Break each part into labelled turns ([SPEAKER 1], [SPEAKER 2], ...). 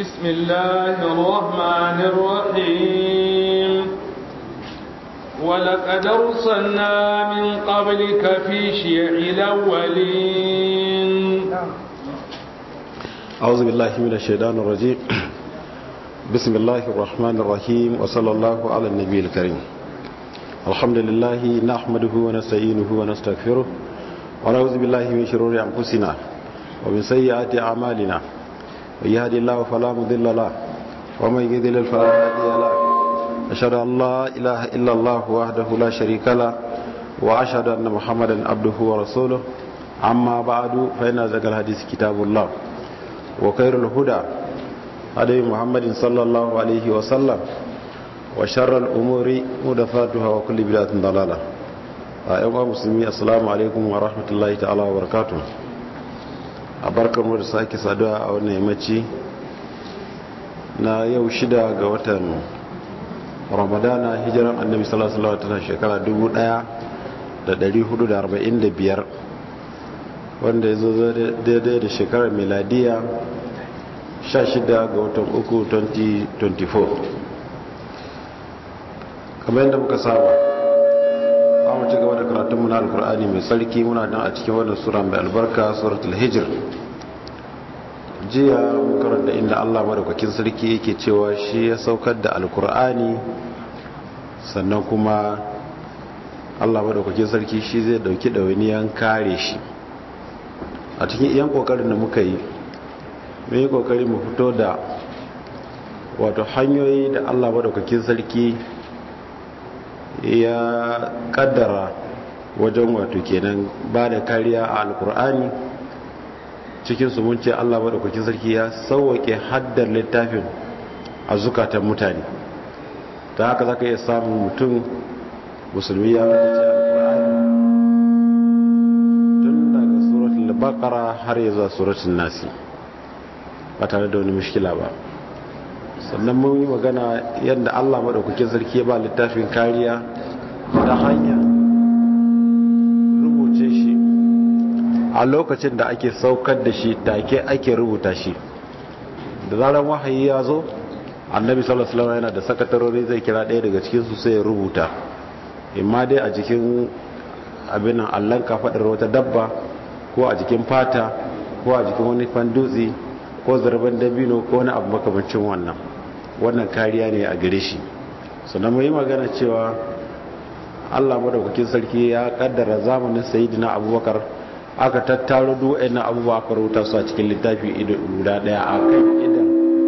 [SPEAKER 1] بسم الله الرحمن الرحيم ولقد أرسلنا من قبلك في شيع الأولين
[SPEAKER 2] أعوذ بالله من الشيطان الرجيم بسم الله الرحمن الرحيم وصلى الله على النبي الكريم الحمد لله نحمده ونستعينه ونستغفره ونعوذ بالله من شرور أنفسنا ومن سيئات أعمالنا من يهدي الله فلا مضل له ومن يضلل فلا هادي له أشهد أن لا إله إلا الله وحده لا شريك له وأشهد أن محمدا عبده ورسوله أما بعد فإن ذكر الحديث كتاب الله وخير الهدى هدي محمد صلى الله عليه وسلم وشر الأمور محدثاتها وكل بدعة ضلالة أيها المسلمين السلام عليكم ورحمة الله تعالى وبركاته abarkar mu da sake saduwa a wannan yammaci na yau shida ga watan ramadana hijiran annabi sallallahu alaihi wasallam shekara 1445 wanda ya zo daidai da shekarar miladiya 16 ga watan uku 2024 kamar yadda muka saba ba mu ci gaba da karatunmu na alkur'ani mai tsarki muna nan a cikin wannan sura mai albarka suratul hijr jiya mun karanta inda Allah madaukakin sarki yake cewa shi ya saukar da alkur'ani sannan kuma Allah madaukakin sarki shi zai dauki ɗawainiyan kare shi a cikin iyan kokarin da muka yi mun yi kokari mu fito da wato hanyoyi da Allah madaukakin sarki ya kaddara wajen wato kenan ba da kariya a alkur'ani cikin su mun ce Allah madaukakin sarki ya sauwake haddar littafin a zukatan mutane ta haka zaka iya samun mutum musulmi ya haddace alkur'ani tun daga suratul baqara har ya zuwa suratul nasi ba tare da wani mushkila ba sannan mun yi magana yadda Allah madaukakin sarki ya ba littafin kariya ta hanya rubuce shi a lokacin da ake saukar da shi take ake rubuta shi da zarar wahayi ya zo annabi sallallahu alaihi wasallam yana da sakatarori zai kira ɗaya daga cikin su sai ya rubuta imma dai a jikin abin nan allon kafaɗar wata dabba ko a jikin fata ko a jikin wani fandutsi ko zarban dabino ko wani abu makamancin wannan wannan kariya ne a gare shi sannan mai magana cewa allah madaukakin sarki ya kaddara zamanin sayidina abubakar aka tattaro duk na abubuwa aka rubuta su a cikin littafi guda daya a kan idan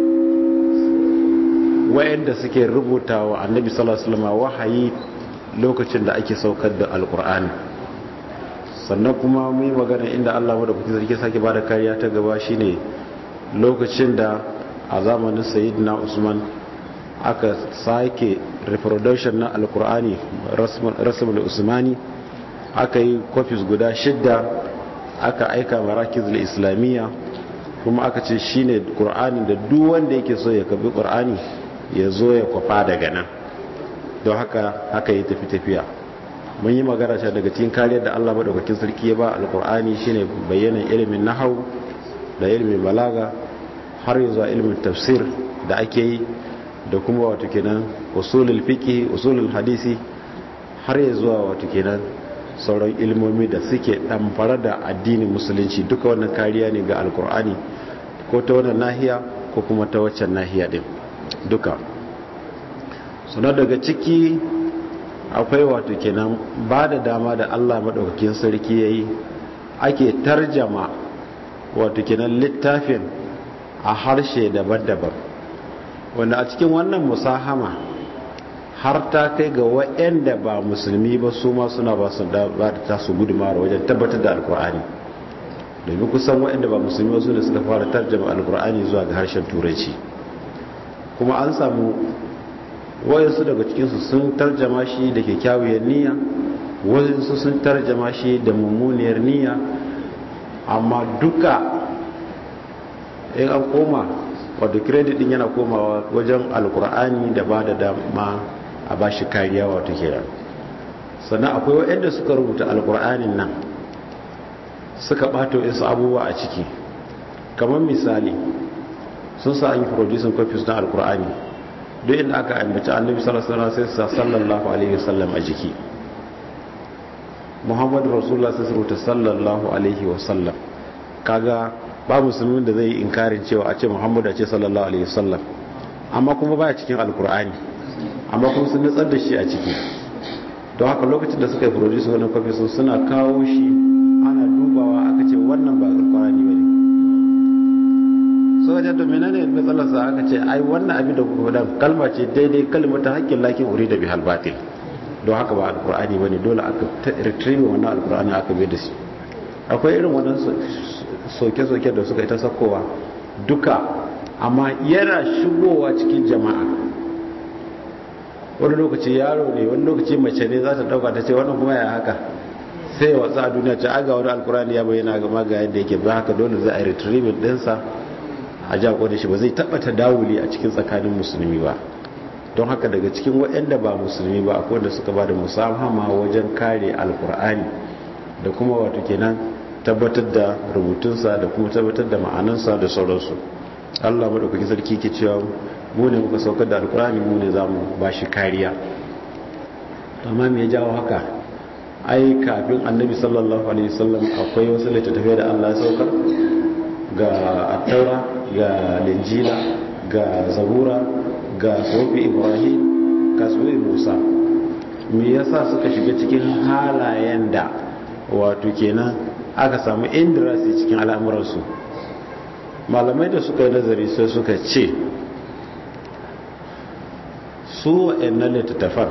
[SPEAKER 2] wayanda suke rubuta wa annabi sallallahu alaihi wasallam wahayi lokacin da ake saukar da alkur'ani sannan kuma mai magana inda allah madaukakin sarki sake bada kariya ta gaba shine lokacin da a zamanin sayidina usman aka sake reproduction na alkur'ani rasmul usmani aka yi kofis guda shidda aka aika marakizul islamiyya kuma aka ce shine qur'ani da duk wanda yake so ya kabi qur'ani ya zo ya kwafa daga nan don haka haka yi tafi tafiya mun yi magana ta daga cikin kariyar da Allah madaukakin sarki ya ba alkur'ani shine bayyana ilimin nahau da ilimin balaga har yanzu a ilimin tafsir da ake yi da kuma wato kenan usulul fiqi usulul hadisi har ya zuwa wato kenan sauran ilmomi da suke damfara da addinin musulunci duka wannan kariya ne ga alkur'ani ko ta wannan nahiya ko kuma ta waccan nahiya din duka suna daga ciki akwai wato kenan ba da dama da Allah madaukakin sarki yayi ake tarjama wato kenan littafin a harshe daban-daban wanda a cikin wannan musahama har ta kai ga waɗanda ba musulmi ba su ma suna ba su da tasu gudumar wajen tabbatar da alkur'ani domin kusan waɗanda ba musulmi ba su ne suka fara tarjama alkur'ani zuwa ga harshen turanci kuma an samu wayansu daga cikinsu sun tarjama shi da kyakkyawar niyya wayansu sun tarjama shi da mummuniyar niyya amma duka in an koma wadda credit din yana komawa wajen alkur'ani da ba da dama a ba shi kariya wato kira sannan akwai waɗanda suka rubuta alkur'anin nan suka ɓato isa abubuwa a ciki kamar misali sun sa an yi producing copies na alkur'ani duk inda aka ambaci annabi sallallahu alaihi wasallam sai sa sallallahu alaihi wasallam a jiki muhammadu rasulullah sai rubuta sallallahu alaihi wasallam kaga ba musulmin da zai yi inkarin cewa a ce muhammadu a ce sallallahu alaihi wasallam amma kuma baya cikin alkur'ani amma kuma sun nutsar da shi a ciki don haka lokacin da suka yi produce wannan kwafi sun suna kawo shi ana dubawa aka ce wannan ba alkur'ani ba ne so wajen domin ne matsalarsa aka ce ai wannan abin da kuka faɗa kalma ce daidai kalmar ta hakkin lakin uri da bihal batil don haka ba alkur'ani ba ne dole aka retrieve wannan alkur'ani aka bai da shi akwai irin wannan soke-soke da suka yi ta sakowa duka amma yana shigowa cikin jama'a wani lokaci yaro ne wani lokaci mace ne za ta dauka ta ce wannan kuma ya haka sai ya watsa a duniya ce aga wani alkurani ya bayyana ga maga yadda yake ba haka dole za a yi retrieving dinsa a jako da shi ba zai taba ta dawuli a cikin tsakanin musulmi ba don haka daga cikin waɗanda ba musulmi ba akwai wanda suka ba da musamman wajen kare alkur'ani da kuma wato kenan tabbatar da rubutunsa da kuma tabbatar da ma'anansa da sauransu allah maɗaukaki sarki ke cewa mu ne muka saukar da alkurani mu ne za mu ba shi kariya amma me ya jawo haka ai kafin annabi sallallahu alaihi wasallam akwai wasu littattafai da allah ya saukar ga attaura ga linjila ga zabura ga sofi ibrahim ga sofi musa me yasa suka shiga cikin halayen da wato kenan aka samu indirasi cikin al'amuransu malamai da suka yi nazari sai suka ce su wa'annan littattafan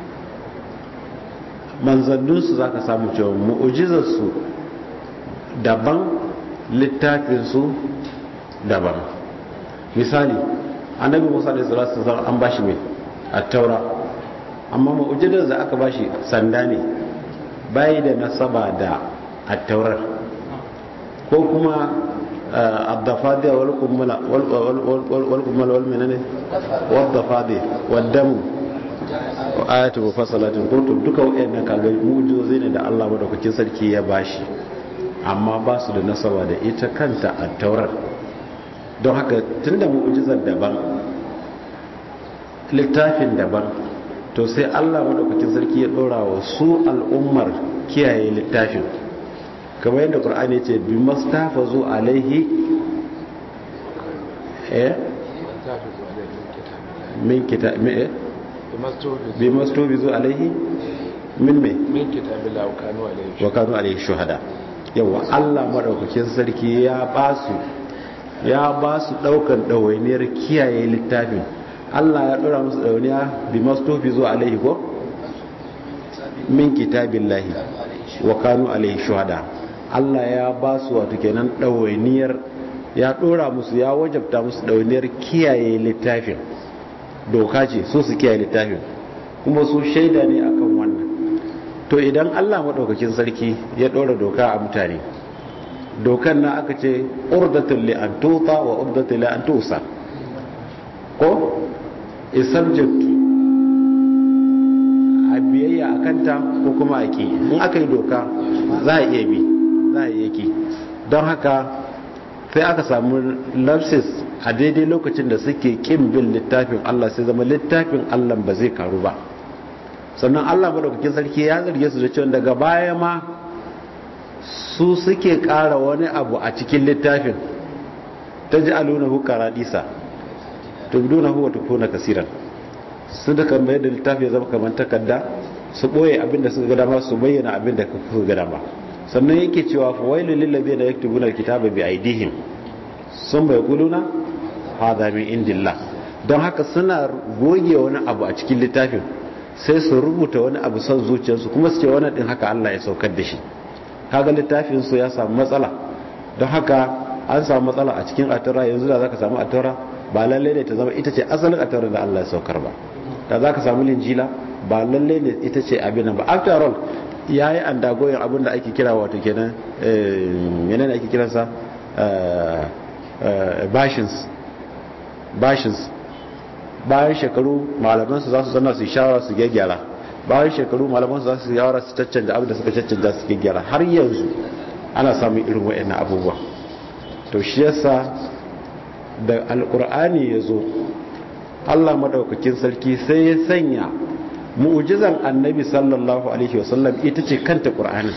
[SPEAKER 2] manzanninsu za ka samu cewa mu'ujizarsu daban littafinsu daban misali annabi musa da salatu sallam an bashi mai a taura amma mu'ujizar da aka bashi sanda ne bayi da nasaba da a taurar ko kuma الضفادع والقمل والقمل والمنن والضفادع والدم ayatu mufassalatin kuntum duka wayannan kaga mu'jizozi ne da Allah madaukakin sarki ya bashi amma ba su da nasaba da ita kanta a taurar don haka tunda mu'jizar daban littafin daban to sai Allah madaukakin sarki ya dora wa su al'ummar kiyaye littafin kamar yadda ƙur'ani ce bi mastafazu alaihi eh min kita me eh bi mastafazu alaihi min me
[SPEAKER 1] min kitabillah wa kanu alaihi
[SPEAKER 2] wa kanu alaihi shuhada yawa Allah madaukakin sarki ya basu ya basu daukan dawainiyar kiyaye littafin Allah ya dora musu dawainiya bi mastafazu alaihi ko min kitabillahi wa kanu alaihi shuhada Allah ya ba su wato kenan ɗawainiyar ya ɗora musu ya wajabta musu ɗawainiyar kiyaye littafin doka ce so su kiyaye littafin kuma su shaida ne akan wannan to idan Allah maɗaukakin sarki ya ɗora doka a mutane dokan na aka ce urdatul li an tuta wa urdatul li an tusa ko is subject to a biyayya a kanta ko kuma a ki in aka yi doka za a iya bi za a yake don haka sai aka samu lapsis a daidai lokacin da suke kin bin littafin Allah sai zama littafin Allah ba zai karu ba sannan Allah madaukakin sarki ya zarge su da cewa daga baya ma su suke ƙara wani abu a cikin littafin ta ji alunahu karadisa tubdunahu wa tukuna kasiran su da kan da littafi ya zama kamar takarda su ɓoye abinda suka ga dama su bayyana abinda suka ga dama sannan yake cewa fa wailul lil ladina yaktubuna alkitaba bi aydihim sun bai kuluna hadha min indillah don haka suna goge wani abu a cikin littafin sai su rubuta wani abu son zuciyarsu kuma su ce wani din haka Allah ya saukar da shi kaga littafin su ya samu matsala don haka an samu matsala a cikin atara yanzu da zaka samu atara ba lalle ne ta zama ita ce asalin atara da Allah ya saukar ba da zaka samu linjila ba lalle ne ita ce abin nan ba after all ya yi an dagoyin abin da ake kira wato kenan yana da ake kiransa bashins bashins bayan shekaru malamansu za su zana su shawara su gyaggyara bayan shekaru malamansu za su shawara su caccanja abin da suka caccanja su gyaggyara har yanzu ana samun irin wa'annan abubuwa to shi yasa da alkur'ani ya zo allah maɗaukakin sarki sai ya sanya mu'ujizan annabi sallallahu alaihi wasallam ita ce kanta ƙur'anin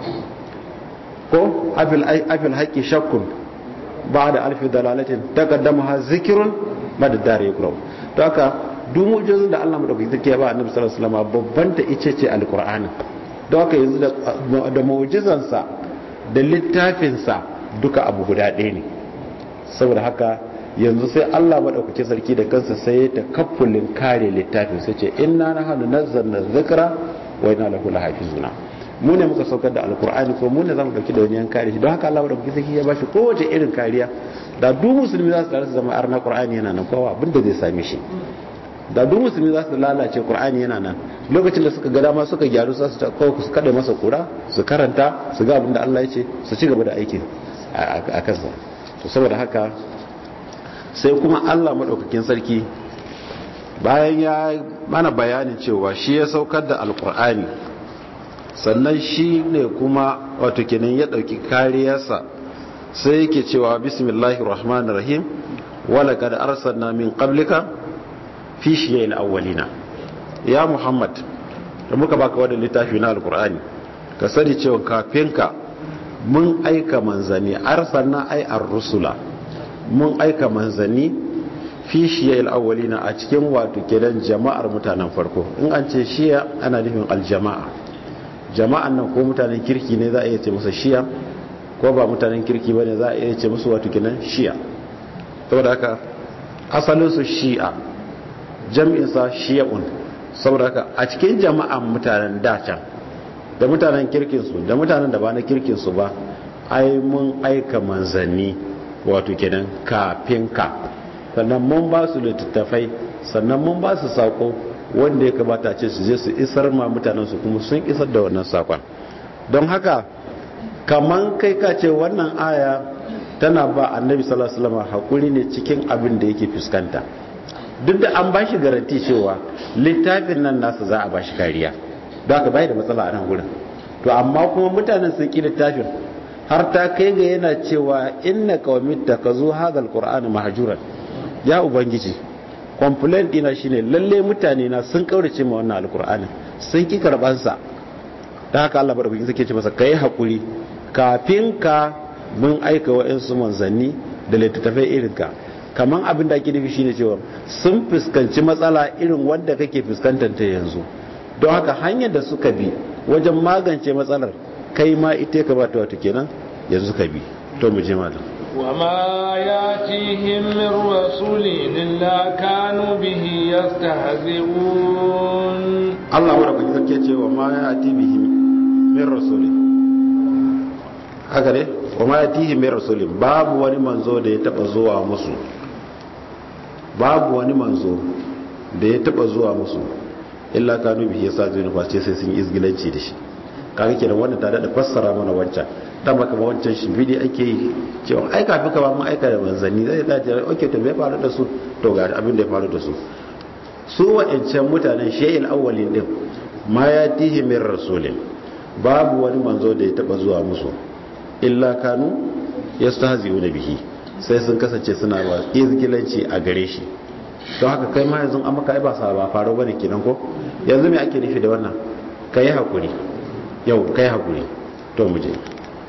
[SPEAKER 2] ko afil haƙi shakkun ba da alfi dalalatin ta kaddama ha zikirun ba da dare ya kurau to haka duk mu'ujizan da allah maɗaukakin sarki ya ba annabi sallallahu alaihi wasallam babban ta ita ce alkur'anin don haka yanzu da mu'ujizansa da littafinsa duka abu guda ɗaya ne saboda haka yanzu sai Allah maɗaukaki sarki da kansa sai ya ta kafulin kare littafin sai ce inna na hannu nazzarna zikra wa inna lahu lahafizuna mu ne muka saukar da alkur'ani ko mu ne zamu dauki da wani kare shi don haka Allah maɗaukaki sarki ya bashi kowace irin kariya da duk musulmi za su tare su zama arna qur'ani yana nan kowa abin da zai same shi da duk musulmi za su lalace qur'ani yana nan lokacin da suka ga dama suka gyaru su ta kawo su kada masa kura su karanta su ga abin da Allah ya ce su ci gaba da aikin a kansa to saboda haka sai kuma Allah maɗaukakin sarki bayan ya mana bayanin cewa shi ya saukar da alkur'ani sannan shi ne kuma wato kenan ya ɗauki kariyarsa sai yake cewa bismillahir rahmanir rahim wala kad arsalna min qablika fi shiya'il awwalina ya muhammad da muka baka wannan littafi na alkur'ani ka sani cewa kafin ka mun aika manzanni arsalna ay ar-rusula mun aika manzanni fi shiya'il awwalina a cikin wato kenan jama'ar mutanen farko in an ce shiya ana nufin aljama'a jama'an nan ko mutanen kirki ne za a iya ce musu shiya ko ba mutanen kirki bane za a iya ce musu wato kenan shiya saboda haka asalin su shi'a jam'in sa shiya'un saboda haka a cikin jama'an mutanen dacan da mutanen kirkin su da mutanen da ba na kirkin su ba ai mun aika manzanni wato kenan kafin ka sannan mun ba su littattafai sannan mun ba su sako wanda ya kamata ce su je su isar ma mutanen su kuma sun isar da wannan sakon don haka kaman kai ka ce wannan aya tana ba annabi sallallahu alaihi wasallam hakuri ne cikin abin da yake fuskanta duk da an ba shi garanti cewa littafin nan nasa za a ba shi kariya don haka bai da matsala a nan gurin to amma kuma mutanen sun ki littafin har ta kai ga yana cewa inna qaumit takazu hadha alqur'ana mahjuran ya ubangiji complaint dina shine lalle mutane na sun kaurace ma wannan alqur'ani sun ki karban sa dan haka Allah barkin sake ce masa kai hakuri kafin ka mun aika wa'ansu manzanni da littattafai irin ka kaman abin da ake nufi shine cewa sun fuskanci matsala irin wanda kake fuskantar ta yanzu don haka hanyar da suka bi wajen magance matsalar kai ma ita ka bata wata kenan yanzu ka bi to mu je malam
[SPEAKER 1] وما ياتيهم من رسول إلا كانوا به يستهزئون
[SPEAKER 2] Allah wa rabbi sarki ce wa ma yati bihi min rasul haka ne wa ma yatihi min rasul babu wani manzo da ya taba zuwa musu babu wani manzo da ya taba zuwa musu illa kanu bihi yasazuna face sai sun izgilanci da shi kaga kenan wannan ta da fassara mana wancan dan baka ba wancan shi bidi ake yi cewa ai kafin ka ba mun aika da manzanni zai da jira okay to me faru da su to ga abin da ya faru da su su wa'ancan mutanen shay'il awwalin din ma yatihi min rasulin babu wani manzo da ya taba zuwa musu illa kanu yastahzi'una bihi sai sun kasance suna ba izgilanci a gare shi don haka kai ma yanzu an maka ai ba sa ba faru bane kenan ko yanzu me ake nufi da wannan kai hakuri yau kai hakuri to mu je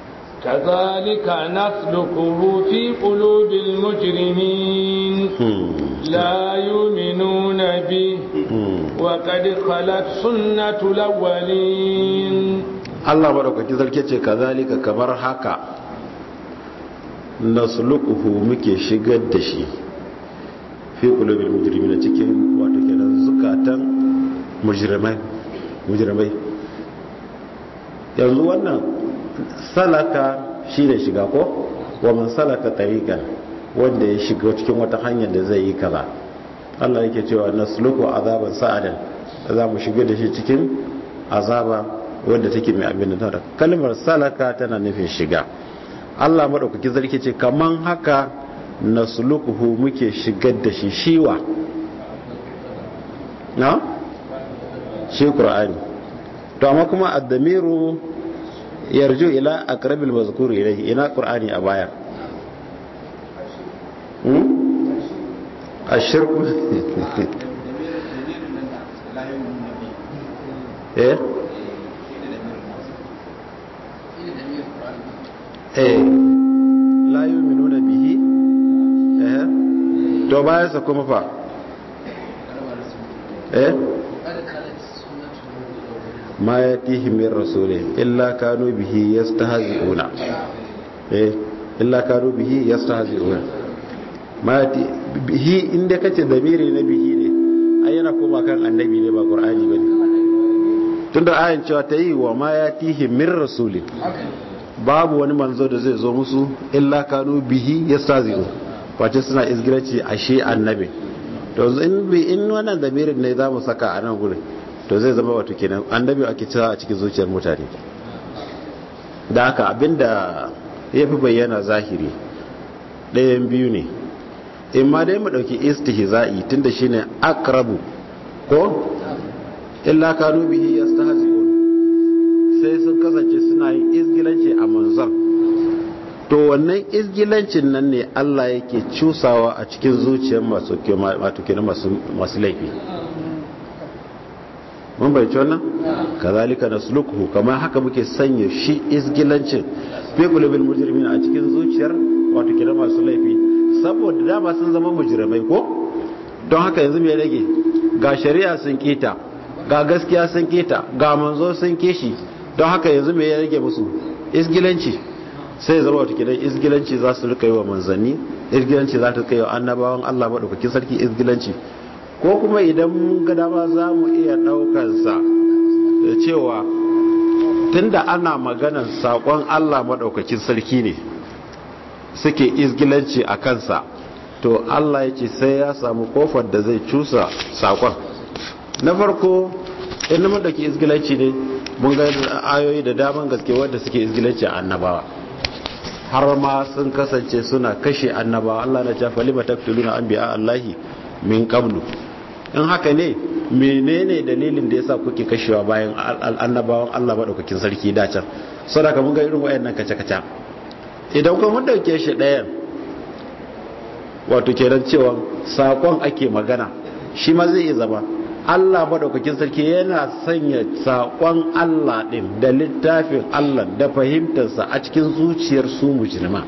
[SPEAKER 1] كذلك نسلكه في قلوب المجرمين لا يؤمنون به وقد خلت سنة الأولين
[SPEAKER 2] Allah madaukaki sarki ce kazalika kamar haka nasluquhu muke shigar da shi fi qulubil mujrimina cikin wato kenan zukatan mujrimai mujrimai yanzu wannan salaka shi ne shiga ko wa man salaka tariqan wanda ya shiga cikin wata hanyar da zai yi kaza Allah yake cewa nasluku azaban sa'adan za mu shiga da shi cikin azaba wanda take mai abin da kalmar salaka tana nufin shiga Allah madaukaki zarki ce kaman haka naslukuhu muke shigar da shi shiwa na shi qur'ani to amma kuma ad-damiru yarju ila aqrabil mazkur ilayhi ina qur'ani a baya hmm ashirku eh eh la yu'minuna bihi eh to bayan sa kuma fa eh ma yatihi min rasulin illa kanu bihi yastahzi'una eh illa kanu bihi yastahzi'una ma yati bihi inda kace damiri na bihi ne ai yana koma kan annabi ne ba qur'ani bane tunda ayan cewa ta yi wa ma yatihi min rasulin babu wani manzo da zai zo musu illa kanu bihi yastazi'u wace suna izgiraci ashe annabi to in bi in wannan damirin ne zamu saka a nan gurin to zai zama wato kenan annabi ake cewa a cikin zuciyar mutane da haka abinda ya fi bayyana zahiri ɗayan biyu ne in ma dai mu ɗauki istihza'i tunda shine akrabu ko illa kanu bihi yastahzi'un sai sun kasance suna yin izgilanci a manzon to wannan izgilancin nan ne Allah yake cusawa a cikin zuciyar masu masu masu laifi mun bai wannan kazalika nasluquhu kamar haka muke sanya shi izgilancin fi qulubil mujrimin a cikin zuciyar wato kira masu laifi saboda dama sun zama mujrimai ko don haka yanzu me rage ga shari'a sun kita ga gaskiya sun kita ga manzo sun kishi don haka yanzu me ya rage musu izgilanci sai zama wata kidan izgilanci za su rika yi wa manzanni izgilanci za ta kai wa annabawan Allah madaukakin sarki izgilanci ko kuma idan mun ga dama za mu iya ɗaukansa da cewa tunda ana maganan saƙon Allah maɗaukakin sarki ne suke izgilanci a kansa to Allah ya ce sai ya samu kofar da zai cusa saƙon na farko inda mun ɗauki izgilanci ne mun ga ayoyi da daman gaske wadda suke izgilanci a annabawa har ma sun kasance suna kashe annabawa Allah na cewa lima taqtuluna anbiya Allahi min qablu in haka ne menene dalilin da yasa kuke kashewa bayan annabawan Allah madaukakin sarki da can saboda mun ga irin wayannan kace kace idan kuma mun dauke shi ɗayan wato kenan cewa sakon ake magana shi ma zai iya zama Allah madaukakin sarki yana sanya sakon Allah din da littafin Allah da fahimtarsa a cikin zuciyar su mujrima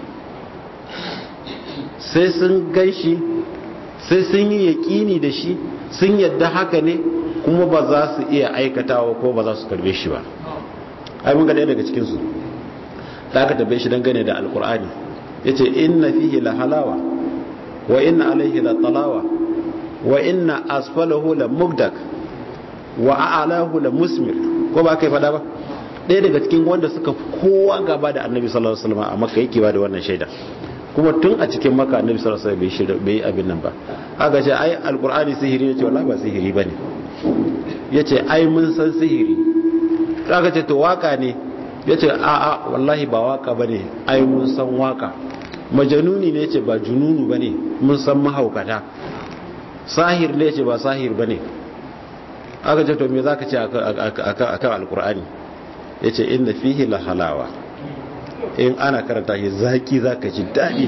[SPEAKER 2] sai sun ganshi sai sun yi yaƙini da shi sun yadda haka ne kuma ba za su iya aikatawa ko ba za su karbe shi ba ai mun ga ɗaya daga cikinsu da aka tabbe shi dangane da alkur'ani ya ce inna fihi la halawa wa inna alaihi la talawa wa inna asfalahu la mugdak wa a'alahu la musmir ko ba kai fada ba ɗaya daga cikin wanda suka kowa gaba da annabi sallallahu alaihi wasallam a makka yake ba da wannan shaida kuma tun a cikin maka annabi sallallahu alaihi wasallam bai abin nan ba aka ce ai alqur'ani sihiri ne ce wallahi ba sihiri bane yace ai mun san sihiri aka ce to waka ne yace a a wallahi ba waka bane ai mun san waka majanuni ne yace ba jununu bane mun san mahaukata sahir ne yace ba sahir bane aka ce to me zaka ce akan akan alqur'ani yace inna fihi la halawa in ana karanta shi zaki zaka ji daɗi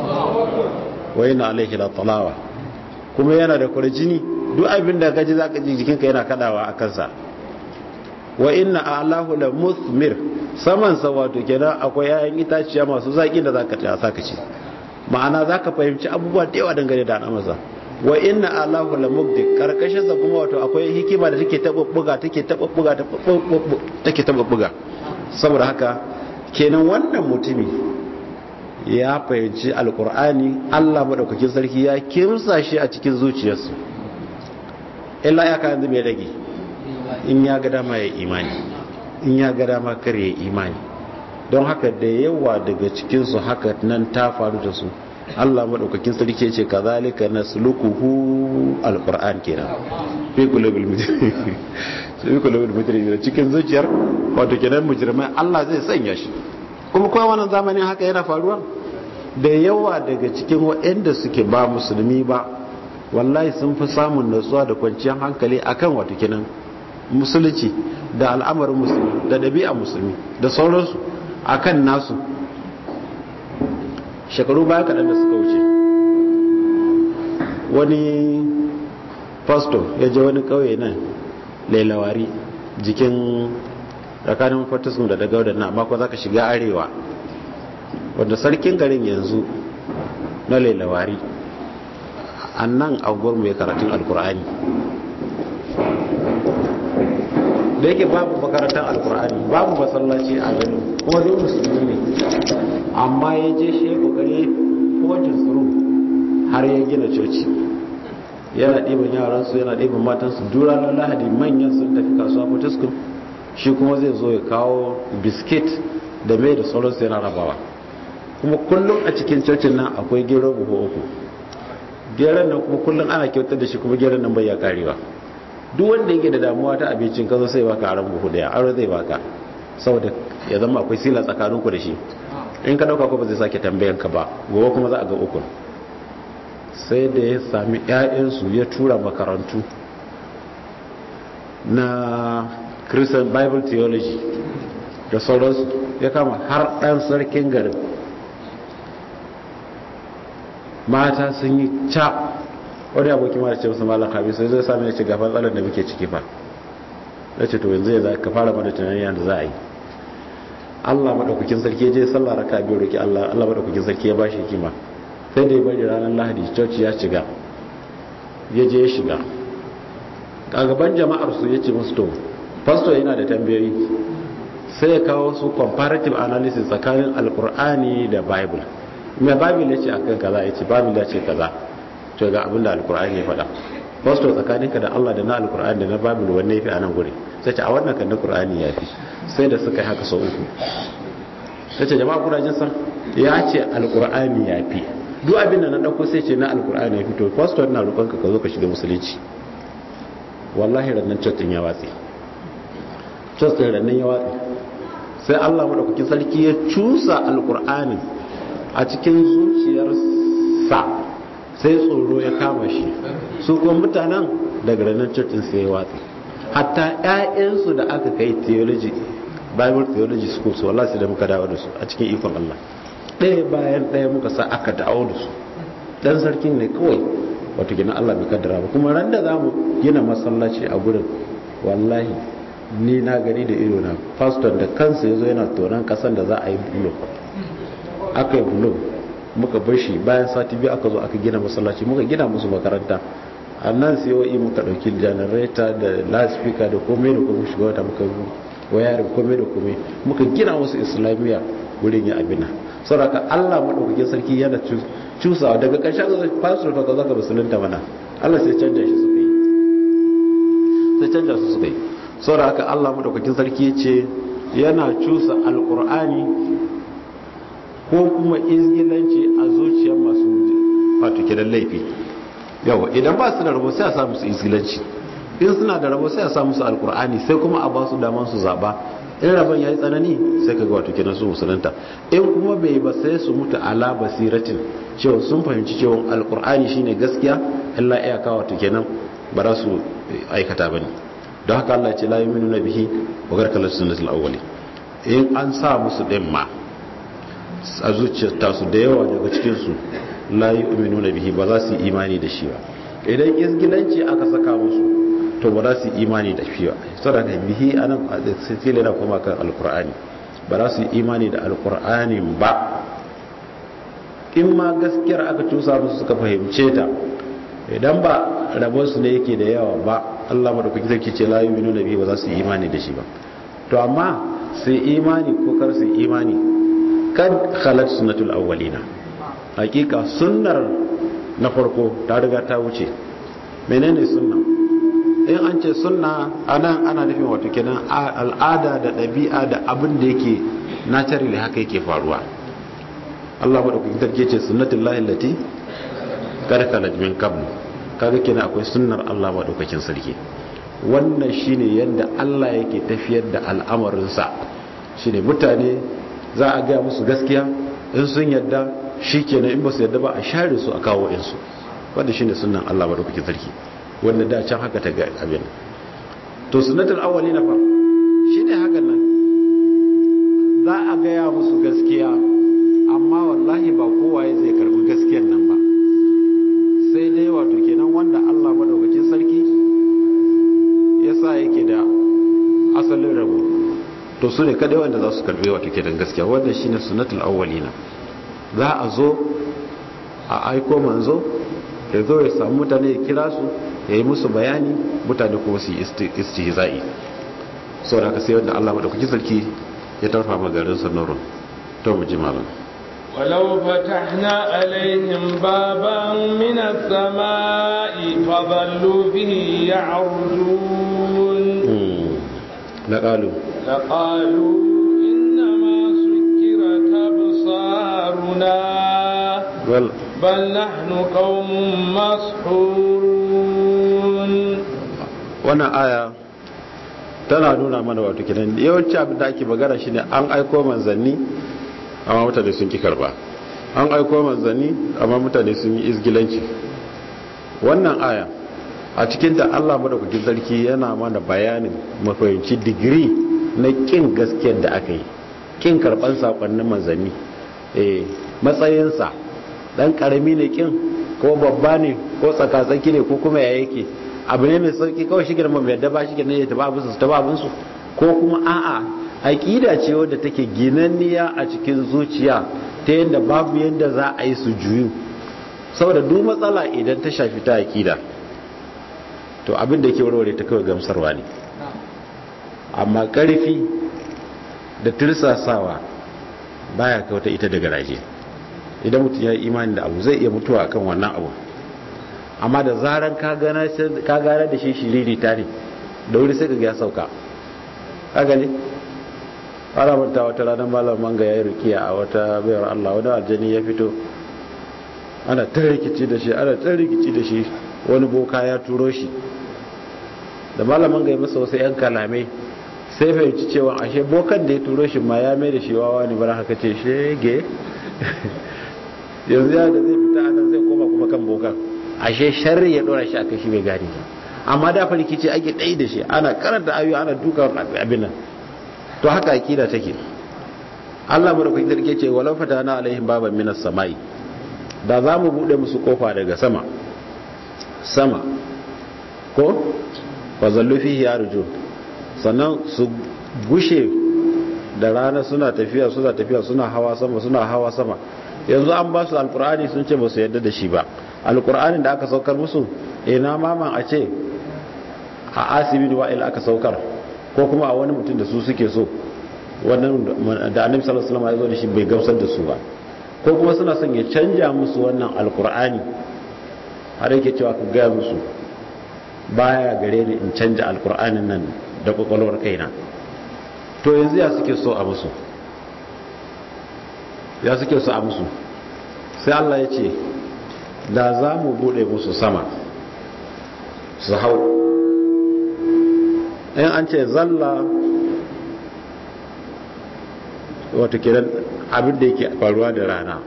[SPEAKER 2] wai na alaihi la talawa kuma yana da kurjini duk abin da gaji zaka ji jikinka yana kadawa a kansa wa inna alahu la musmir saman sa wato kenan akwai yayin itaciya masu zaki da zaka ta saka ci ma'ana zaka fahimci abubuwa da yawa dangane da al'amarsa wa inna alahu la mubdi karkashin sa kuma wato akwai hikima da take tabubbuga take tabubbuga take tabubbuga saboda haka kenan wannan mutumi ya fahimci alkur'ani Allah madaukakin sarki ya kimsa shi a cikin zuciyarsu illa ya kan zai rage in ya ga dama ya imani in ya ga dama kar ya imani don haka da yawa daga cikinsu haka nan ta faru da su Allah madaukakin sarki ce kazalika nasluquhu alquran kenan fi qulubil mujrimin fi qulubil mujrimin cikin zuciyar wato kenan mujrimai Allah zai sanya shi kuma kuma wannan zamanin haka yana faruwa da yawa daga cikin waɗanda suke ba musulmi ba wallahi sun fi samun natsuwa da kwanciyar hankali akan wato kenan musulunci da al'amarin musulmi da ɗabi'a musulmi da sauransu akan nasu shekaru baya kaɗan da suka wuce wani pastor ya je wani kauye nan lailawari jikin tsakanin fortiskum da daga wadannan amma ko za ka shiga arewa wanda sarkin garin yanzu na lailawari a nan mu ya karatun alkur'ani da yake babu makarantar alkur'ani babu masallaci a garin kuma zai musulmi ne amma ya je shi ya kokari kojin tsoro har ya gina coci yana ɗiban yaransu yana ɗiban matansu duranar lahadi manyan sun tafi kasuwa fortiskum shi kuma zai zo ya kawo biskit da mai da sauransu yana rabawa kuma kullum a cikin cocin nan akwai gero buhu uku geron nan kuma kullum ana kyautar da shi kuma geron nan bai ya karewa duk wanda yake da damuwa ta abincin kazo sai baka aron buhu daya aro zai baka saboda ya zama akwai sila tsakanin ku da shi in ka dauka ko ba zai sake tambayan ka ba gobe kuma za a ga uku sai da ya sami ƴaƴansu ya tura makarantu na Christian Bible Theology da sauransu ya kama har ɗan sarkin garin mata sun yi ca wani abokin mara ce musu malam habi sai zai sami ya ce gafan tsalar da muke ciki fa ya ce to yanzu ya za ka fara mana tunanin yadda za a yi allah maɗaukakin sarki ya je sallah raka biyu roki allah allah maɗaukakin sarki ya ba shi hikima sai da ya bari ranar lahadi coci ya shiga ya je ya shiga a gaban jama'ar su ya ce musu to pastor yana da tambayoyi sai ya kawo su comparative analysis tsakanin alkur'ani da bible mai bible ya ce akan kaza ya ce bible ya ce kaza to ga abin da alkur'ani ya faɗa pastor tsakaninka da Allah da na alkur'ani da na bible wanne yafi a nan guri sai ce a wannan kan na qur'ani yafi sai da suka yi haka sau uku sai ce jama'a kuna jin san ya ce alkur'ani yafi duk abin da na dauko sai ce na alkur'ani yafi to pastor na roƙon ka ka zo ka shiga musulunci wallahi rannan church din ya watsi church din rannan ya watsi sai Allah madaukakin sarki ya cusa alkur'ani a cikin zuciyarsa sai tsoro ya kama shi su kuma mutanen daga ranar cocin sai ya watsi hatta 'ya'yansu da aka kai theology bible theology school su wallahi sai da muka dawo da su a cikin ikon Allah ɗaya bayan ɗaya muka sa aka dawo da su dan sarkin ne kawai wato gina Allah bai kaddara ba kuma ran da za mu gina masallaci a gurin wallahi ni na gani da ido na pastor da kansa yazo yana tonon kasan da za a yi bulo aka yi bulo muka bar shi bayan sati biyu aka zo aka gina masallaci muka gina musu makaranta a nan sai muka ɗauki janareta da loudspeaker da komai da komai shiga wata muka wayarin komai da komai muka gina musu islamiyya wurin ya abina saboda Allah madaukakin sarki yana cusawa daga ƙarshen zai pastor ka zaka musulunta mana Allah sai canja shi suka yi sai canja su suka yi saboda Allah madaukakin sarki ya ce yana cusa alqur'ani ko kuma izgilanci a zuciyar masu wato kidan laifi yawa idan ba su da rabo sai a samu su izgilanci in suna da rabo sai a samu su alkur'ani sai kuma a ba su daman su zaba in rabon ya yi tsanani sai ka ga wato kidan su musulunta in kuma bai ba sai su mutu ala basiratin cewa sun fahimci cewa alkur'ani shine gaskiya illa iyaka wato kenan ba za su aikata bane don haka Allah ya ce la yu'minuna bihi wa garkal sunnatul awwali in an sa musu din ma a zuciyar tasu da yawa daga cikinsu la yi uminu na bihi ba za su yi imani da shi ba idan izgilanci aka saka musu to ba za su yi imani da shi ba saboda bihi anan a sitile na kuma kan alkur'ani ba za su yi imani da alkur'ani ba in ma gaskiyar aka cusa musu suka fahimce ta idan ba rabonsu ne yake da yawa ba Allah madaukaki zai ce la yu'minu na bihi ba za su yi imani da shi ba to amma sai imani ko kar su imani kan khalat sunnatul awwalina hakika sunnar na farko ta riga ta wuce menene sunna in an ce sunna anan ana nufin wato kenan al'ada da ɗabi'a da abin da yake naturally haka yake faruwa Allah madaukakin sarki ce sunnatul lahi allati kad khalat min qabl kaga kenan akwai sunnar Allah madaukakin sarki wannan shine yadda Allah yake tafiyar da al'amarinsa shine mutane za a gaya musu gaskiya in sun yadda shi kenan in ba su yadda ba a share su a kawo insu wanda shine sunan Allah madaukakin sarki wanda da can haka ta ga abin to sunnatul awwali na fa shine hakan nan za a gaya musu gaskiya amma wallahi ba kowa zai karbi gaskiyar nan ba sai dai wato ke su ne kadai wanda za su karbe wato kenan gaskiya wannan shine sunnatul awwalina za a zo a aiko manzo ya zo ya samu mutane ya kira su ya yi musu bayani mutane kuma su yi istihza'i sau da aka sai wanda Allah madaukaki sarki ya tarfa magarin sanarun to mu ji malam
[SPEAKER 1] ولو فتحنا عليهم بابا من السماء فظلوا به يعرجون
[SPEAKER 2] لقالوا
[SPEAKER 1] لقالوا إنما سكرت أبصارنا
[SPEAKER 2] بل
[SPEAKER 1] بل نحن قوم مسحورون
[SPEAKER 2] wannan aya tana nuna mana wato kenan yawanci abin da ake magana shine an aiko manzanni amma mutane sun ki karba an aiko manzanni amma mutane sun yi izgilanci wannan aya a cikin ta Allah madaukakin sarki yana mana bayanin mafahimci digiri na kin gaskiyar da aka yi kin karban sakonnin manzanni eh matsayinsa dan karami ne kin ko babba ne ko tsakatsaki ne ko kuma ya yake abu ne mai sauki kawai shi girma mai yadda ba shi girma ya taba abinsu su taba abinsu ko kuma a'a aƙida ce wadda take ginanniya a cikin zuciya ta yadda babu yadda za a yi su juyu saboda duk matsala idan ta shafi ta aƙida to abin da ke warware ta kawai gamsarwa ne amma ƙarfi da tursasawa baya kauta ita daga raje idan mutum ya yi imani da abu zai iya mutuwa akan wannan abu amma da zaran ka gane da shi shiriri ta ne da wuri sai ka ya sauka haka ne ana manta wata ranar malam manga ya yi rukiya a wata bayar Allah wani aljani ya fito ana ta rikici da shi ana ta rikici da shi wani boka ya turo shi da malam manga ya masa wasu 'yan kalamai sai fahimci cewa ashe bokan da ya turo shi ma ya mai da shi wawa ne bara haka ce shege yanzu ya da zai fita anan zai koma kuma kan bokan ashe sharri ya dora shi akai shi bai gane ba amma da farki ce ake dai da shi ana karanta ayoyi ana duka abin nan to haka akida take Allah madaukakin sarki ce walau fatana alaihim baban minas samai da za mu bude musu kofa daga sama sama ko fa zallu fihi yarju sannan su gushe da rana suna tafiya suna tafiya suna hawa sama suna hawa sama yanzu an ba su alkur'ani sun ce ba su yadda da shi ba alkur'anin da aka saukar musu ina maman a ce a asibin wa'il aka saukar ko kuma a wani mutum da su suke so wannan da annabi sallallahu alaihi wasallam ya zo da shi bai gamsar da su ba ko kuma suna son ya canja musu wannan alkur'ani har yake cewa ka gaya musu baya gare ni in canja alkur'anin nan da kwakwalwar kaina to yanzu ya suke so a musu ya suke so a musu sai Allah ya ce da za mu bude musu sama su hau in an ce zalla wato kiran abin da yake faruwa da rana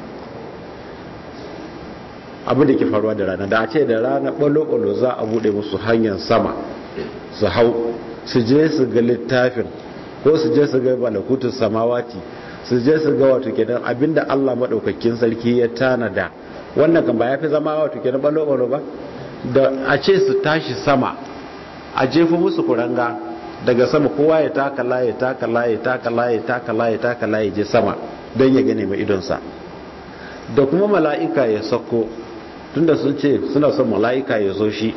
[SPEAKER 2] abin da ke faruwa da rana da a ce da rana ɓalo-ɓalo za a bude musu hanyar sama su hau su je su ga littafin ko su je su ga malakutun samawati su je su ga wato kenan abinda Allah madaukakin sarki ya tanada wannan kan ba ya fi zama wato kenan ballo ballo ba da a ce su tashi sama a jefa musu kuranga daga sama kowa ya taka laye taka laye taka laye taka laye taka laye je sama don ya gane mai idonsa da kuma mala'ika ya sako tunda sun ce suna son mala'ika ya zo shi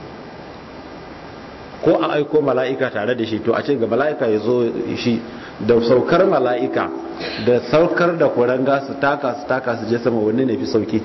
[SPEAKER 2] ko a aiko mala'ika tare da shi to a ce ga mala'ika ya zo shi da saukar mala'ika da saukar da kuranga su taka su taka su je sama wanne ne fi sauki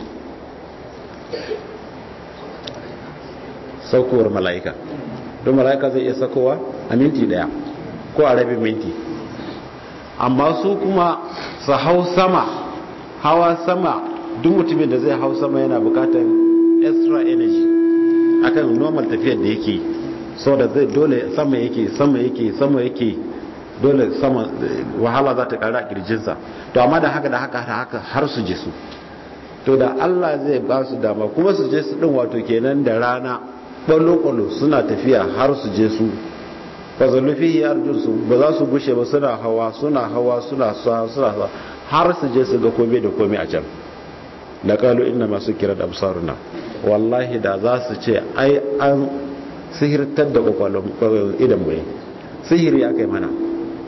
[SPEAKER 2] saukowar mala'ika don mala'ika zai iya sakowa a minti daya ko a rabin minti amma su kuma su hau sama hawa sama duk mutumin da zai hau sama yana bukatar extra energy akan normal tafiyar da yake so da zai dole sama yake sama yake sama yake dole sama wahala za ta kara a kirjinsa to amma da haka da haka da haka har su je su to da Allah zai ba su dama kuma su je su din wato kenan da rana kwallo-kwallo suna tafiya har su je su fazalu fi arjun su ba za su gushe ba suna hawa suna hawa suna sa suna sa har su je su ga kome da kome a can da kalu inna masu kira da absaruna wallahi da za su ce ai an sihirtar da kwakwalon idan mu sihiri aka yi mana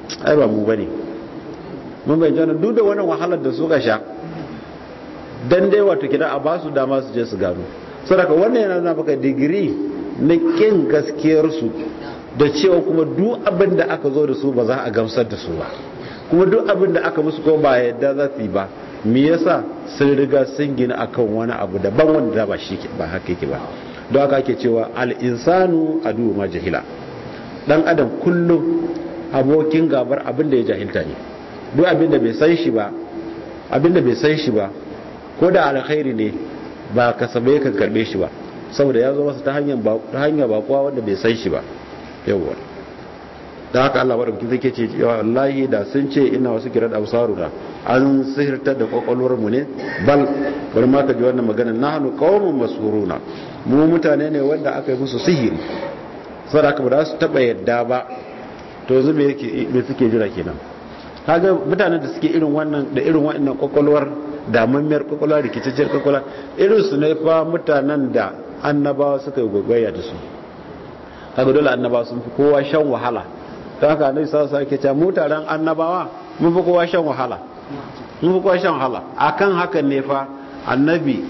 [SPEAKER 2] ai ba mu bane mun bai jana duk da wannan wahalar da suka sha dan dai wato kida a basu dama su je su gano saboda wannan yana nuna maka digiri na kin gaskiyar su da cewa kuma duk abin da aka zo da su ba za a gamsar da su ba kuma duk abin da aka musu ko ba yadda za su yi ba me yasa sun riga sun gina akan wani abu daban wanda ba shi ba haka yake ba don haka ake cewa al-insanu adu ma jahila dan adam kullum abokin gabar abin da ya jahilta ne duk abin da bai san shi ba abin da bai san shi ba ko da alkhairi ne ba kasabe kan karbe shi ba saboda ya zo masa ta hanyar ta hanyar bakuwa wanda bai san shi ba yawwa da haka Allah wadda zai ce wallahi da sun ce ina wasu kira da absaru da an sihirtar da kwakwalwar mu ne bal bari ma ka ji wannan magana nahnu qaumun masuruna mu mutane ne wanda aka yi musu sihiri saboda haka ba za su taba yadda ba to yanzu me yake me suke jira kenan kaga mutanen da suke irin wannan da irin wannan kwakwalwar damammiyar kwakwalwa rikicacciyar kwakwalwa irin su ne fa mutanen da annabawa suka yi gwagwaya da su kaga dole annabawa sun fi kowa shan wahala ta haka annabi sallallahu alaihi wasallam mu taron annabawa mun fi kowa shan wahala mun fi kowa shan wahala akan hakan ne fa annabi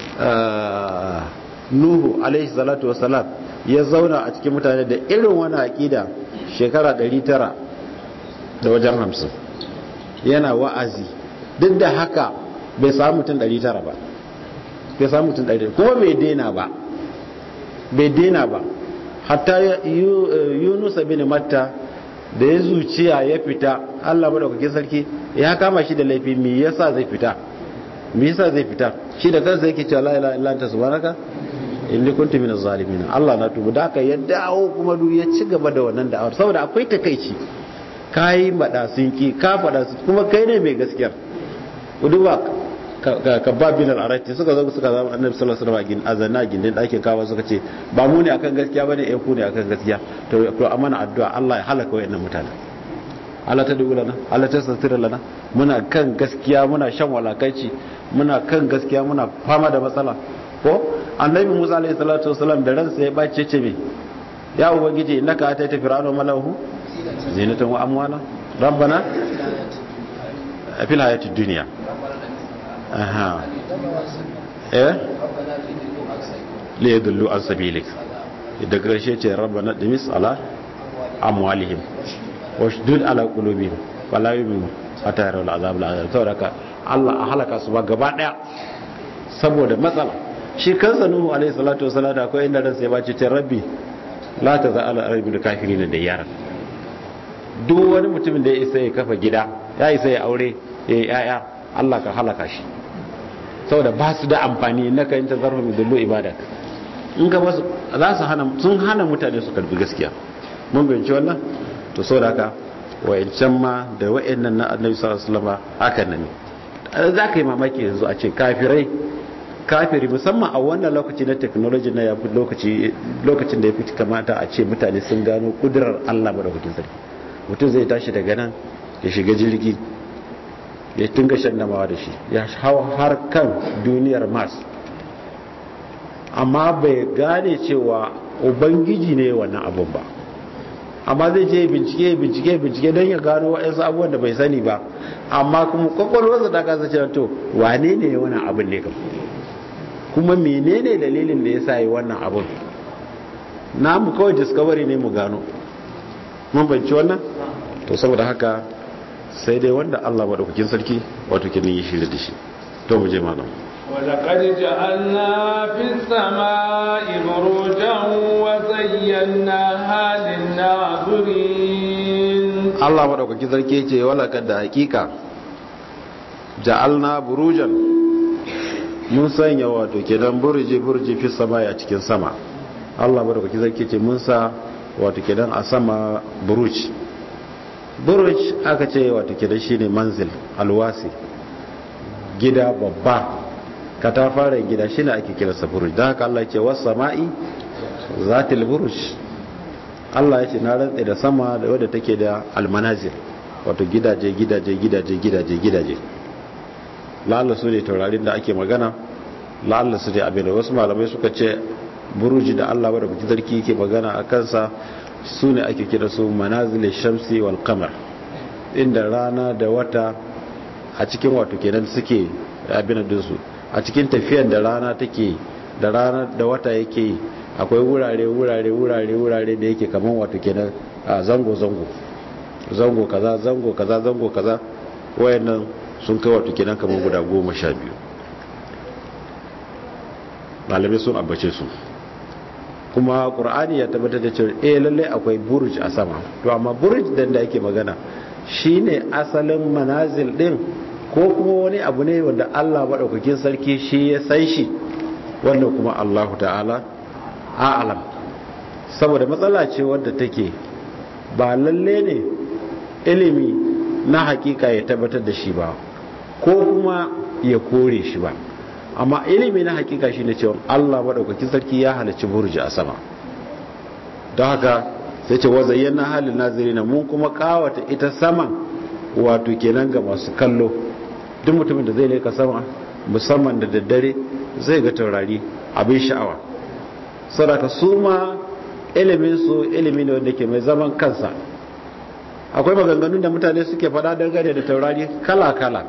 [SPEAKER 2] nuhu alaihi salatu wasalam ya zauna a cikin mutane da irin wani aqida shekara 900 da wajen 50 yana wa'azi duk da haka bai samu mutum 900 ba bai samu mutum 100 kuma bai daina ba bai daina ba hatta yunus bin matta da ya zuciya ya fita Allah madaukakin sarki ya kama shi da laifi me yasa zai fita me yasa zai fita shi da kansa yake cewa la ilaha illa anta subhanaka inni kuntu minaz zalimin Allah na tubu da ka ya dawo kuma duk ya ci gaba da wannan da'awar saboda akwai takeici kai mada sun ki ka fada kuma kai ne mai gaskiyar uduba ka ba bin al'arati suka zo suka zama annabi sallallahu alaihi wasallam azana gindin ɗakin kawo suka ce ba mu ne akan gaskiya bane eh ku ne akan gaskiya to to amana addu'a Allah ya halaka wayannan mutane Allah ta dubu lana Allah ta satira lana muna kan gaskiya muna shan walakanci muna kan gaskiya muna fama da matsala ko annabi Musa alaihi salatu wasallam da ransa ya bace ce me ya ubangiji innaka ataita fir'auna malahu zinatan wa amwala rabbana fil hayatid dunya aha eh li yadullu an sabilik da karshe ce rabbana dimis ala amwalihim washdud ala qulubihim wala yu'minu hatta yarawul azab al'azab saboda ka Allah a halaka su ba gaba daya saboda matsala shi kansa nuhu alaihi salatu wasallam da akwai inda ransa ya bace ce rabbi la taza ala arabil kafirin da yara duk wani mutumin da ya isa ya kafa gida ya isa ya aure ya yi yaya Allah ka halaka shi saboda ba su da amfani na kayan tazarfa mai dullo ibada in ka basu za su hana sun hana mutane su karbi gaskiya mun bayanci wannan to saboda haka wayancan ma da wayannan na annabi sallallahu alaihi wasallam haka nan ne za ka yi mamaki yanzu a ce kafirai kafiri musamman a wannan lokaci na technology na yafi lokaci lokacin da ya fi kamata a ce mutane sun gano kudurar Allah madaukakin sarki mutum zai tashi daga nan ya shiga jirgi ya tunga shandamawa da shi ya hau har kan duniyar mars amma bai gane cewa ubangiji ne wannan abun ba amma zai je bincike bincike bincike don ya gano waɗansu abubuwan da bai sani ba amma kuma kwakwalwarsa ta kasa cewa to wane ne wannan abin ne kam kuma menene dalilin da ya sa yi wannan abin namu kawai discovery ne mu gano mun banci wannan to saboda haka sai dai wanda Allah maɗaukakin sarki wato kin yi shirya da shi to mu je malam
[SPEAKER 1] ولقد جعلنا في السماء بروجا وزيناها للناظرين
[SPEAKER 2] Allah maɗaukakin sarki ya ce wala da hakika ja'alna burujan mun sanya wato kenan burji burji fi sama a cikin sama Allah maɗaukakin sarki ce mun sa wato kenan a sama buruj buruj aka ce wato kenan shine manzil alwasi gida babba katafaren gida shine ake kiransa buruj don haka Allah ce wasu sama'i zatil buruj Allah ya ce na rantse da sama da wadda take da almanazir wato gidaje gidaje gidaje gidaje gidaje la'alla su ne taurarin da ake magana la'alla su ne abin da wasu malamai suka ce buruji da Allah wadda kuki zarki yake magana a kansa su ne ake kira su manazilin shamsi wal kamar inda rana da wata a cikin wato kenan suke abin dinsu a cikin tafiyan da rana take da rana da wata yake yi akwai wurare wurare wurare wurare da yake kaman wato kenan a zango zango zango kaza zango kaza zango kaza wayannan sun kai wato kenan kaman guda goma sha biyu malamai sun ambace su kuma qur'ani ya tabbatar da cewa eh lalle akwai burj a sama to amma burj dan da yake magana shine asalin manazil din ko kuma wani abu ne wanda Allah madaukakin sarki shi ya san shi wannan kuma Allahu ta'ala a'lam saboda matsala ce wadda take ba lalle ne ilimi na hakika ya tabbatar da shi ba ko kuma ya kore shi ba amma ilimi na hakika shine cewa Allah madaukakin sarki ya halarci burji a sama don haka sai ce wazayyana halin nazirina mun kuma kawata ita saman wato kenan ga masu kallo duk mutumin da zai leka sama musamman da daddare zai ga taurari abin sha'awa sadaka su ma ilimin su ilimi ne wanda ke mai zaman kansa akwai maganganun da mutane suke faɗa dangane da taurari kala-kala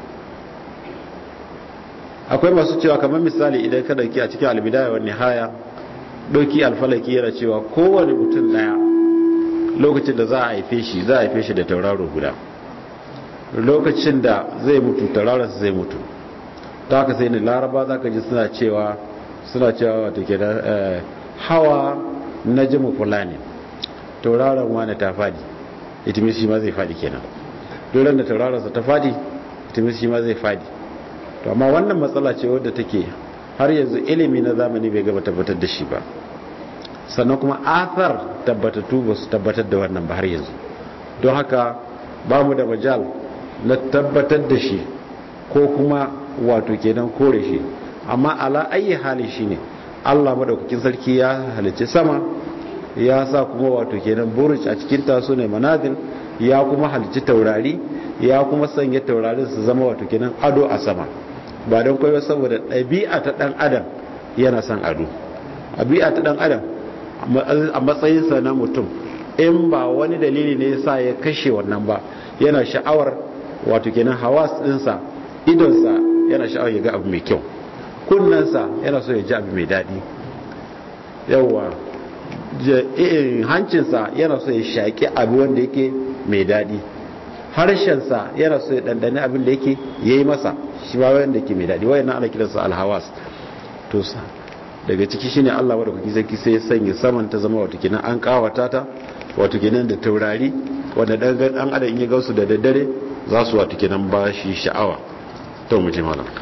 [SPEAKER 2] akwai masu cewa kamar misali idan ka dauki a cikin albidaya wa nihaya doki alfalaki yana cewa kowane mutum daya lokacin da za a haife shi za a haife shi da tauraro guda lokacin da zai mutu tauraronsa zai mutu ta haka sai ne laraba za ka ji suna cewa suna cewa wata ke hawa na jimu fulani tauraron wani ta fadi itimis shi ma zai fadi kenan dole da tauraronsa ta fadi itimis shi ma zai fadi to amma wannan matsala ce wadda take har yanzu ilimi na zamani bai gaba tabbatar da shi ba sannan kuma athar tabbatattu ba su tabbatar da wannan ba har yanzu don haka ba mu da majal na tabbatar da shi ko kuma wato kenan kore shi amma ala ayi hali shi ne allah maɗaukakin sarki ya halicci sama ya sa kuma wato kenan buruj a cikin taso ne manazil ya kuma halicci taurari ya kuma sanya taurarin su zama wato kenan ado a sama ba don kwayo saboda ɗabi'a ta ɗan adam yana son ado ɗabi'a ta ɗan adam a matsayinsa na mutum in ba wani dalili ne sa ya kashe wannan ba yana sha'awar wato kenan hawas ɗinsa idonsa yana sha'awar ya ga abu mai kyau kunnensa yana so ya ji abu mai daɗi yawwa hancinsa yana so ya shaƙi abu wanda yake mai daɗi harshensa yana so ya ɗanɗani abin da yake ya yi masa shi ba wanda ke mai daɗi wayan ana kiransa alhawas to daga ciki shine Allah wadda kuki zaki sai ya sanya saman ta zama wato kenan an kawata ta wato kenan da taurari wanda dan dan adam in ya gausu da daddare za su wato kenan ba shi sha'awa to mu ji malam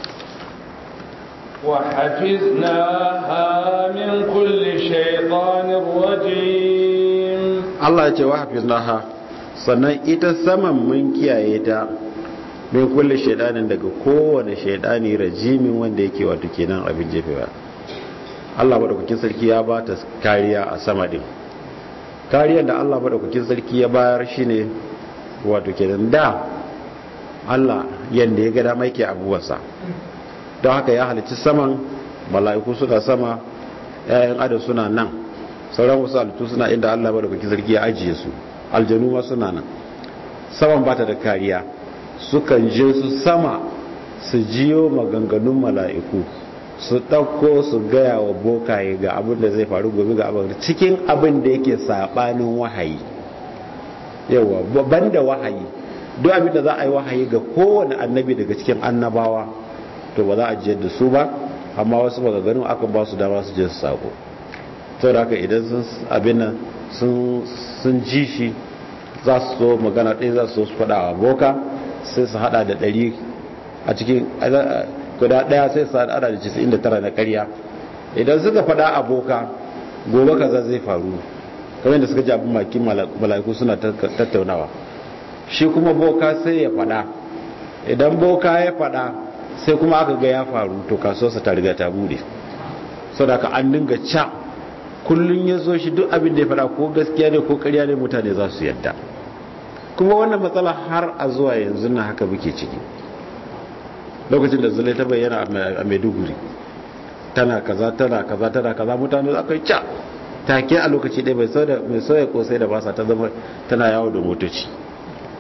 [SPEAKER 1] وحفظناها من كل شيطان رجيم
[SPEAKER 2] Allah ya ce wa hafiznaha sannan ita saman mun kiyaye ta min kulle shaidanin daga kowane shaidani rajimin wanda yake wato kenan abin jefewa Allah madaukakin sarki ya ba ta kariya a sama din kariyar da Allah madaukakin sarki ya bayar shine wato kenan da Allah yanda ya ga dama yake abuwarsa don haka ya halicci saman mala'iku suna sama yayan adam suna nan sauran wasu halittu suna inda Allah madaukakin sarki ya ajiye su aljanu ma suna nan saman ba ta da kariya sukan je su sama su jiyo maganganun mala'iku su ɗauko su gaya wa bokaye ga abin da zai faru gobe ga abin cikin abin da yake saɓanin wahayi yawa ban da wahayi duk abin da za a yi wahayi ga kowane annabi daga cikin annabawa to ba za a jiyar da su ba amma wasu maganganun aka ba su dama su je su sako sau da haka idan sun abin nan sun ji shi za su so magana ɗaya za su so su faɗa wa boka sai su hada da ɗari a cikin guda ɗaya sai su hada da cisin da tara na ƙarya idan suka faɗa a boka gobe kaza zai faru kamar da suka ji abin makin mala'iku suna tattaunawa shi kuma boka sai ya faɗa idan boka ya faɗa sai kuma aka ga ya faru to kasuwarsa ta riga ta bude sau da ka an dinga ca kullum ya zo shi duk abin da ya faɗa ko gaskiya ne ko ƙarya ne mutane za su yadda kuma wannan matsala har a zuwa yanzu na haka muke ciki lokacin da zulai ta bayyana a maiduguri tana kaza tana kaza tana kaza mutane aka yi ca take a lokaci ɗaya mai sauya kosai da basa ta zama tana yawo da motoci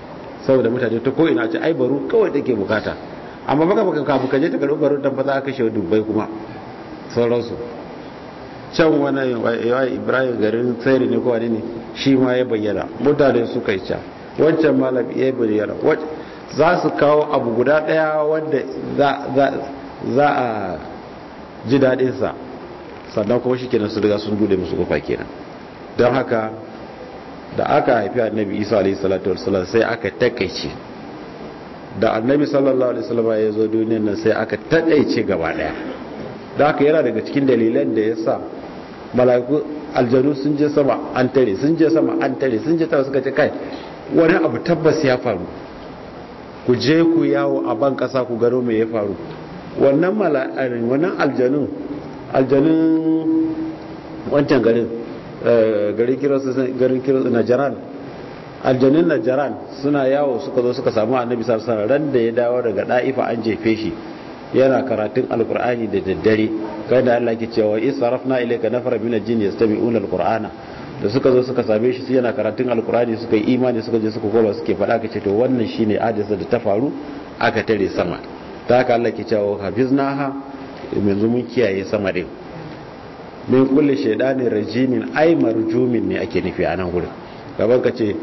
[SPEAKER 2] saboda mutane ta ko ina ce ai baro kawai take bukata amma baka baka kafu kaje ta karbi baro dan fa za ka kashe dubbai kuma sauransu can wani ibrahim garin tsari ne ko wani ne shi ma ya bayyana mutane suka yi ca wancan malam ya bayyana za su kawo abu guda daya wanda za a ji daɗinsa sannan kuma shi kenan su riga sun bude musu kofa kenan don haka da aka haifi annabi isa alaihi salatu wasallam sai aka takaice da annabi sallallahu alaihi wasallam ya zo duniyar nan sai aka takaice gaba daya da haka yana daga cikin dalilan da ya sa mala'iku aljanu sun je sama an tare sun je sama an tare sun je tare suka ce kai wani abu tabbas ya faru ku je ku yawo a ban kasa ku gano me ya faru wannan mala'arin wannan aljanun aljanun wancan garin garin kiransu garin kiransu najaran aljanun najaran suna yawo suka zo suka samu annabi sallallahu alaihi wasallam ran da ya dawo daga da'ifa an jefe shi yana karatun alkur'ani da daddare kai da Allah ke cewa israfna ilayka nafara min al-jinn yastami'una al-qur'ana da suka zo suka same shi yana karatun alkur'ani suka yi imani suka je suka koma suke faɗa kace to wannan shine adisa da ta faru aka tare sama ta haka Allah ke cewa hafiznaha yanzu mun kiyaye sama din min kulli shaydanin rajimin ay marjumin ne ake nufi a nan gurin gaban ka ce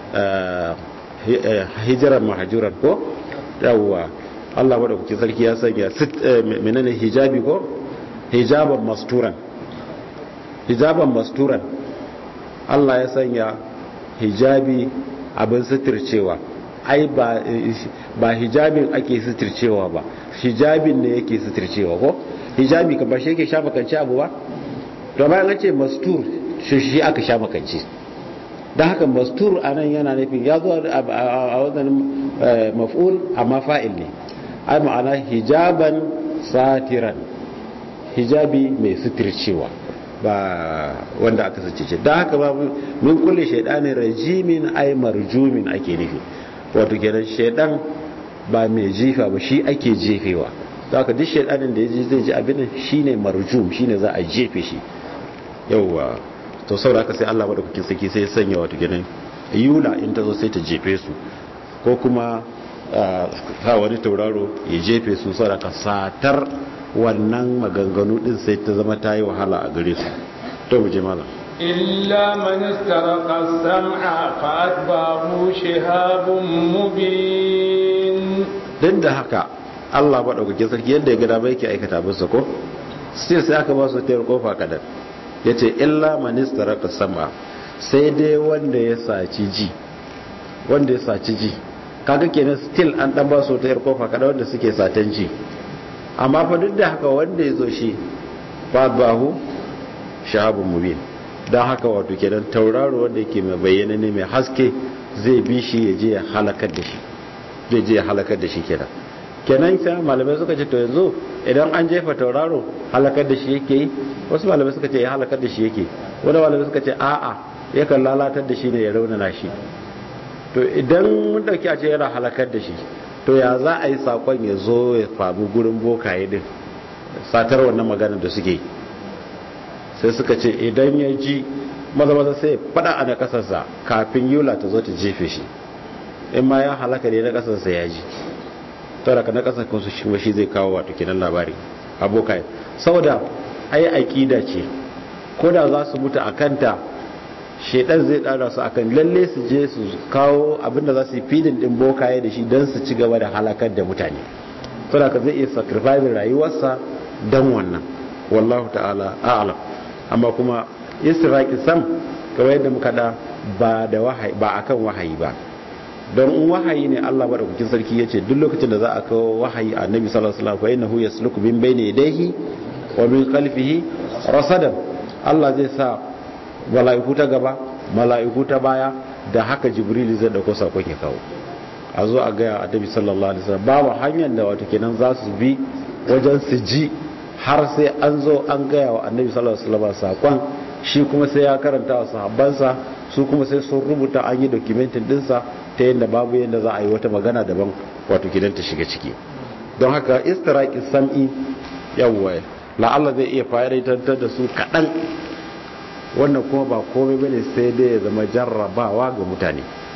[SPEAKER 2] hijiran mahajuran ko yawwa Allah madaukakin sarki ya sanya menene hijabi ko hijaban masturan hijaban masturan Allah ya sanya hijabi abin suturcewa ai ba ba hijabin ake suturcewa ba hijabin ne yake suturcewa ko hijabi ka ba shi yake shafa kanci abu ba to bayan an ce mastur shi shi aka shafa kanci dan haka mastur anan yana nufin ya zo a wannan maf'ul amma fa'il ne ai ma'ana hijaban satiran hijabi mai suturcewa ba wanda aka sace ce don haka ba min kulle shaidanin rajimin ai marjumin ake nufi wato kenan shaidan ba mai jifa ba shi ake jefewa don haka duk shaidanin da ya ji zai ji abin shine marjum shine za a jefe shi yauwa to saboda haka sai Allah madaukakin saki sai ya sanya wato kenan yula in ta zo sai ta jefe su ko kuma sa wani tauraro ya jefe su saboda satar wannan maganganu din sai ta zama ta yi wahala a gare su to mu je malam
[SPEAKER 1] إلا من استرق السمع فأتبعه شهاب مبين
[SPEAKER 2] din da haka Allah maɗaukakin sarki yadda ya gada bai ke aikata bisa ko sai sai aka ba su tayar kofa kadan ya ce illa manistara ka sama sai dai wanda ya saci ji wanda ya saci ji kaga kenan still an dan ba su tayar kofa kadan wanda suke satan ji amma fa duk da haka wanda ya zo shi bahu shahabun mubin don haka wato kenan tauraro wanda yake mai bayyana ne mai haske zai bi shi ya je ya halakar da shi zai je ya halakar da shi kenan kenan sai malamai suka ce to yanzu idan an jefa tauraro halakar da shi yake yi wasu malamai suka ce ya halakar da shi yake wani malamai suka ce a'a yakan lalatar da shi ne ya raunana shi to idan mun dauki a ce yana halakar da shi to ya za a yi sakon ya zo ya famu gurin bokaye din satar wannan maganar da suke sai suka ce idan ya ji maza maza sai fada a na kasarsa kafin yula ta zo ta jefe shi in ma ya halaka ne na kasarsa ya ji tara ka na kasar kansu shi shi zai kawo wato kenan labari abokai saboda ai aqida ce ko da za su mutu akanta shedan zai dara su akan lalle su je su kawo abinda za su yi fidin din bokaye da shi don su ci gaba da halakar da mutane saboda ka zai iya sacrifice rayuwarsa dan wannan wallahu ta'ala a'lam amma kuma israqi sam kamar yadda muka da ba da wahayi ba akan wahayi ba don in wahayi ne Allah madaukakin sarki yace duk lokacin da za a kawo wahayi annabi sallallahu alaihi wasallam fa innahu yasluku min bayni yadayhi wa min khalfihi rasadan Allah zai sa mala'iku ta gaba mala'iku ta baya da haka jibril zai dauko sakon ya kawo a zo a ga annabi sallallahu alaihi wasallam babu hanyar da wato kenan za su bi wajen su ji har sai an zo an gaya wa annabi sallallahu alaihi wasallam sakon shi kuma sai ya karanta wa sahabbansa su kuma sai sun rubuta an yi documentin dinsa ta yadda babu yadda za a yi wata magana daban wato gidan ta shiga ciki don haka istiraki sam'i yawwa la'alla zai iya fa'idantar da su kaɗan wannan kuma ba komai bane sai dai ya zama jarrabawa ga mutane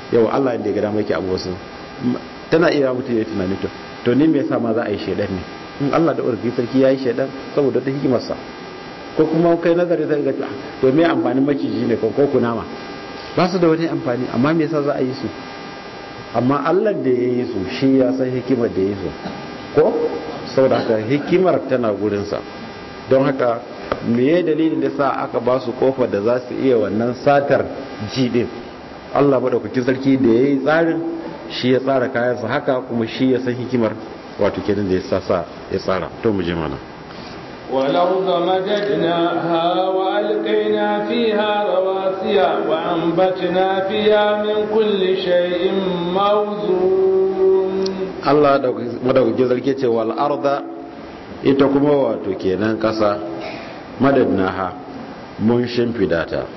[SPEAKER 2] yau Allah inda ya ga dama yake abu wasu tana iya mutum ya tunani to to ni me yasa ma za a yi shedan ne in Allah da urfi sarki yayi shedan saboda ta hikimarsa ko kuma kai nazari sai ga to me amfanin maciji ne ko kunama ba su da wani amfani amma me yasa za a yi su amma Allah da ya yi su shi ya san hikimar da ya yi su ko saboda haka hikimar tana gurinsa don haka meye dalilin da sa aka ba su kofar da za su iya wannan satar jidin Allah madaukakin sarki da ya yi tsarin shi ya tsara kayansa haka kuma shi ya san hikimar wato kenan da ya sa sa ya tsara to mu je mana
[SPEAKER 1] والأرض مددناها وألقينا فيها رواسي وأنبتنا فيها من كل شيء موزون
[SPEAKER 2] الله madaukakin sarki ce wal arda ita kuma wato kenan kasa madadnaha mun shimfida ta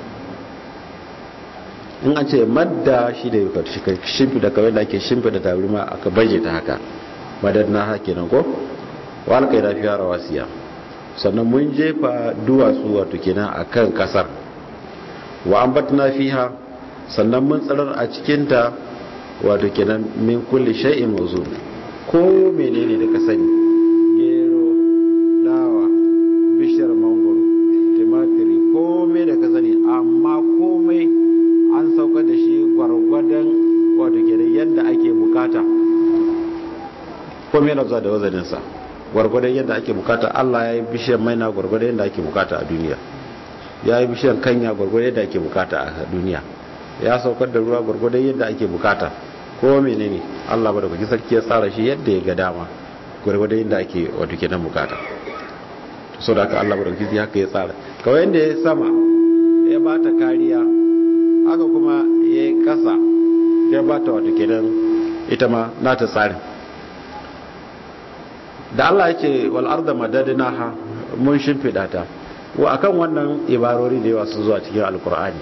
[SPEAKER 2] in an ce madda shi da shimfida kawai da ake shimfida tabarma aka baje ta haka madadnaha kenan ko wal kai da fiya rawasiya sannan mun jefa duwatsu wato kenan akan kasar wa ambatna fiha sannan mun tsarar a cikinta wato kenan min kulli shay'in mawzun ko menene da ka sani gero dawa bishiyar mangoro tumatiri komai da ka sani amma komai an sauka da shi gwargwadon wato kenan yadda ake bukata komai na zuwa da wazaninsa gwargwadon yadda ake bukata Allah ya yi bishiyar maina gwargwadon yadda ake bukata a duniya ya yi bishiyar kanya gwargwadon yadda ake bukata a duniya ya saukar da ruwa gwargwadon yadda ake bukata ko menene Allah ba da kuki sarki ya tsara shi yadda ya ga dama gwargwadon yadda ake wato kenan bukata so da haka Allah ba da kuki haka ya tsara kawai yadda ya sama ya ba ta kariya haka kuma ya yi kasa ya ba ta wato kenan ita ma nata tsarin da Allah ya ce wal arda madadnaha mun shimfida ta wa akan wannan ibarori da yawa sun zuwa cikin alkur'ani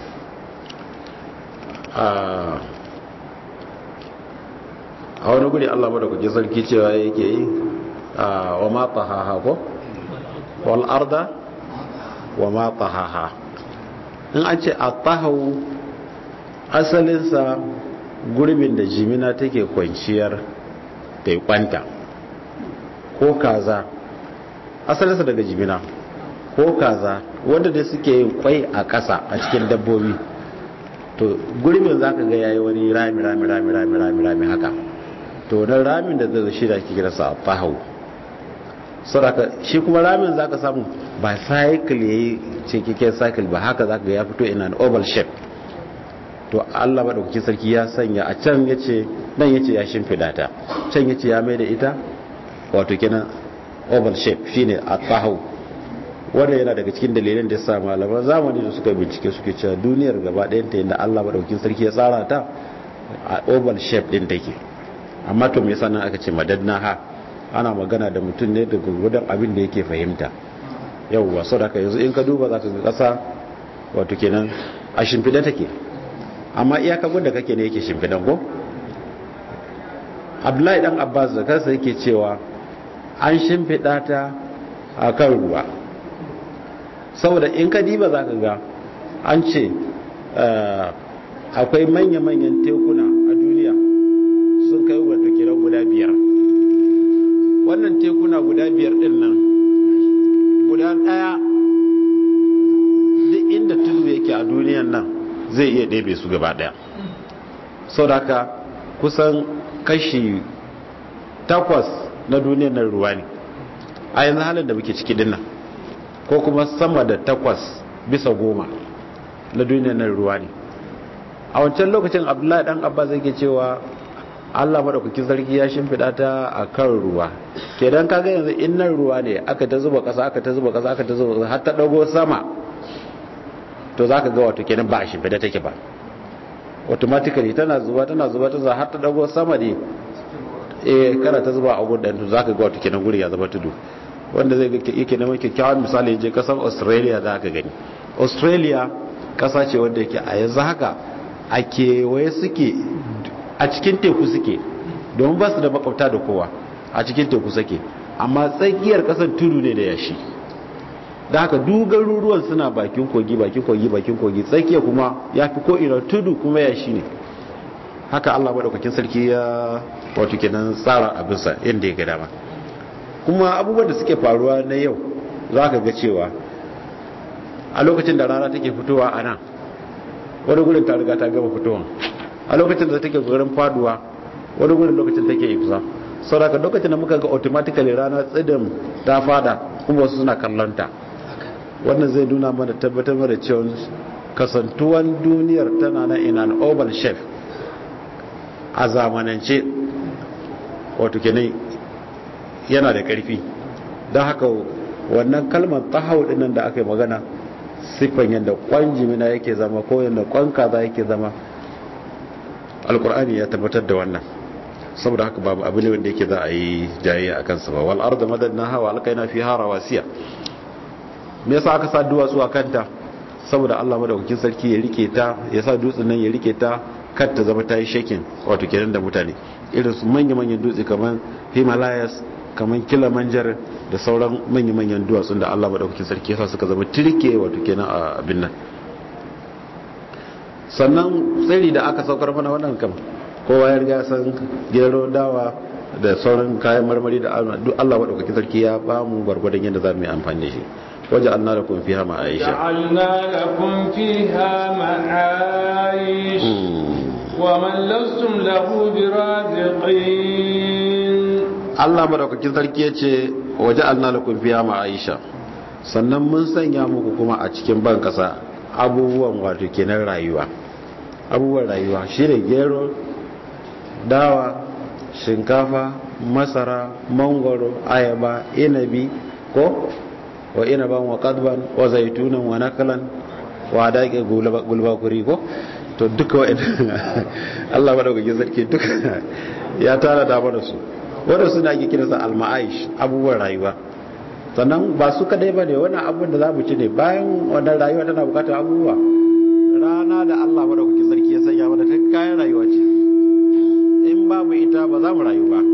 [SPEAKER 2] a wani guri Allah ba da kuke sarki cewa yake yi wa ma tahaha ko wal arda wa ma tahaha in an ce at-tahawu asalinsa gurbin da jimina take kwanciyar ta kwanta ko kaza asalinsa daga jimina ko kaza wanda da suke yin kwai a ƙasa a cikin dabbobi to gurbin za ka ga yayi wani rami rami rami rami rami rami haka to na ramin da zai shi da ke kira sa fahau saboda shi kuma ramin za ka samu ba cycle yayi cikakken cycle ba haka za ka ga ya fito in an oval shape to Allah madaukakin sarki ya sanya a can yace nan yace ya shimfida ta can yace ya mai da ita wato kenan oval shape shine at-tahaw wanda yana daga cikin dalilan da yasa malaman zamani da suka bincike suke cewa duniyar gaba ɗayan ta yadda Allah madaukakin sarki ya tsara ta a oval shape din take amma to me yasa nan aka ce madadna ha ana magana da mutum ne da gurgudan abin da yake fahimta yawwa saboda yanzu in ka duba zaka ga kasa wato kenan a shimfida take amma iyaka gudda kake ne yake shimfidan ko abdullahi dan abbas da kansa yake cewa an shimfida ta a kan ruwa saboda in ka diba za ka ga an ce akwai manya-manyan tekuna a duniya sun kai wato kiran guda biyar wannan tekuna guda biyar din nan guda daya duk inda tudu yake a duniyan nan zai iya ɗebe su gaba ɗaya sau da haka kusan kashi takwas na duniyar nan ruwa ne a yanzu halin da muke ciki dinnan ko kuma sama da takwas bisa goma na duniyar nan ruwa ne a wancan lokacin abdullahi dan abba zai ke cewa allah maɗaukakin sarki ya shimfiɗa ta a kan ruwa kedan kaga yanzu in nan ruwa ne aka ta zuba ƙasa aka ta zuba ƙasa aka ta zuba ƙasa har ta ɗago sama to za ka ga wato kenan ba a shimfida take ba automatically tana zuba tana zuba ta har ta dago sama ne eh kana ta zuba a gudan to za ka ga wato kenan guri ya zama tudu wanda zai ga yake neman kyakkyawan misali je kasar australia za ka gani australia kasa ce wanda yake a yanzu haka a kewaye suke a cikin teku suke domin ba su da makwabta da kowa a cikin teku suke amma tsakiyar kasar tudu ne da yashi da haka dugar ruruwan suna bakin kogi bakin kogi bakin kogi tsakiya kuma ya fi ko'ina tudu kuma ya shi ne haka Allah madaukakin sarki ya wato kenan tsara abinsa inda ya ga dama kuma abubuwan da suke faruwa na yau za ka ga cewa a lokacin da rana take fitowa a nan wani gurin ta riga ta gaba fitowa a lokacin da take gurin faduwa wani gurin lokacin take ifsa saboda lokacin da muka ga automatically rana tsidin ta fada kuma wasu suna kallonta wannan zai nuna mana tabbatar da cewa kasantuwan duniyar tana na in an oval shape a zamanance wato kenan yana da karfi don haka wannan kalmar tahau dinnan da aka yi magana siffan yadda kwan jimina yake zama ko yadda kwan kaza yake zama alkur'ani ya tabbatar da wannan saboda haka babu abu ne wanda yake za a yi jayayya a kansa ba wal arda madadna hawa alkaina fi hara wasiya me yasa aka sa duwatsu a kanta saboda Allah madaukakin sarki ya rike ta ya sa dutsen nan ya rike ta kar ta zama ta yi shakin wato kenan da mutane irin su manya-manyan dutse kamar himalayas kamar kilimanjar da sauran manya-manyan duwatsun da Allah madaukakin sarki ya sa suka zama tirke wato kenan a abin nan sannan tsiri da aka saukar mana wannan kam kowa ya riga san gero dawa da sauran kayan marmari da duk Allah madaukakin sarki ya ba mu gwargwadon yadda za mu yi amfani da shi waje an nada kun fiha ma'aisha
[SPEAKER 1] ja'alna lakum fiha ma'aish wa man lastum lahu biraziqin
[SPEAKER 2] Allah madaukakin sarki ya ce waje an nada kun fiha ma'aisha sannan mun sanya muku kuma a cikin ban kasa abubuwan wato kenan rayuwa abubuwan rayuwa shine gero dawa shinkafa masara mangoro ayaba inabi ko wa inaban wa qadban wa zaitunan wa nakalan wa daqi gulbakuri ko to duka wa'in Allah madaukakin sarki duka ya tara da mana su wanda suna ake kiransa al-ma'aish abubuwan rayuwa sannan ba su kadai ba ne wannan abin da za mu ci ne bayan wannan rayuwa tana bukatar abubuwa rana da Allah madaukakin sarki ya sanya mana ta kayan rayuwa ce in babu ita ba za mu rayu ba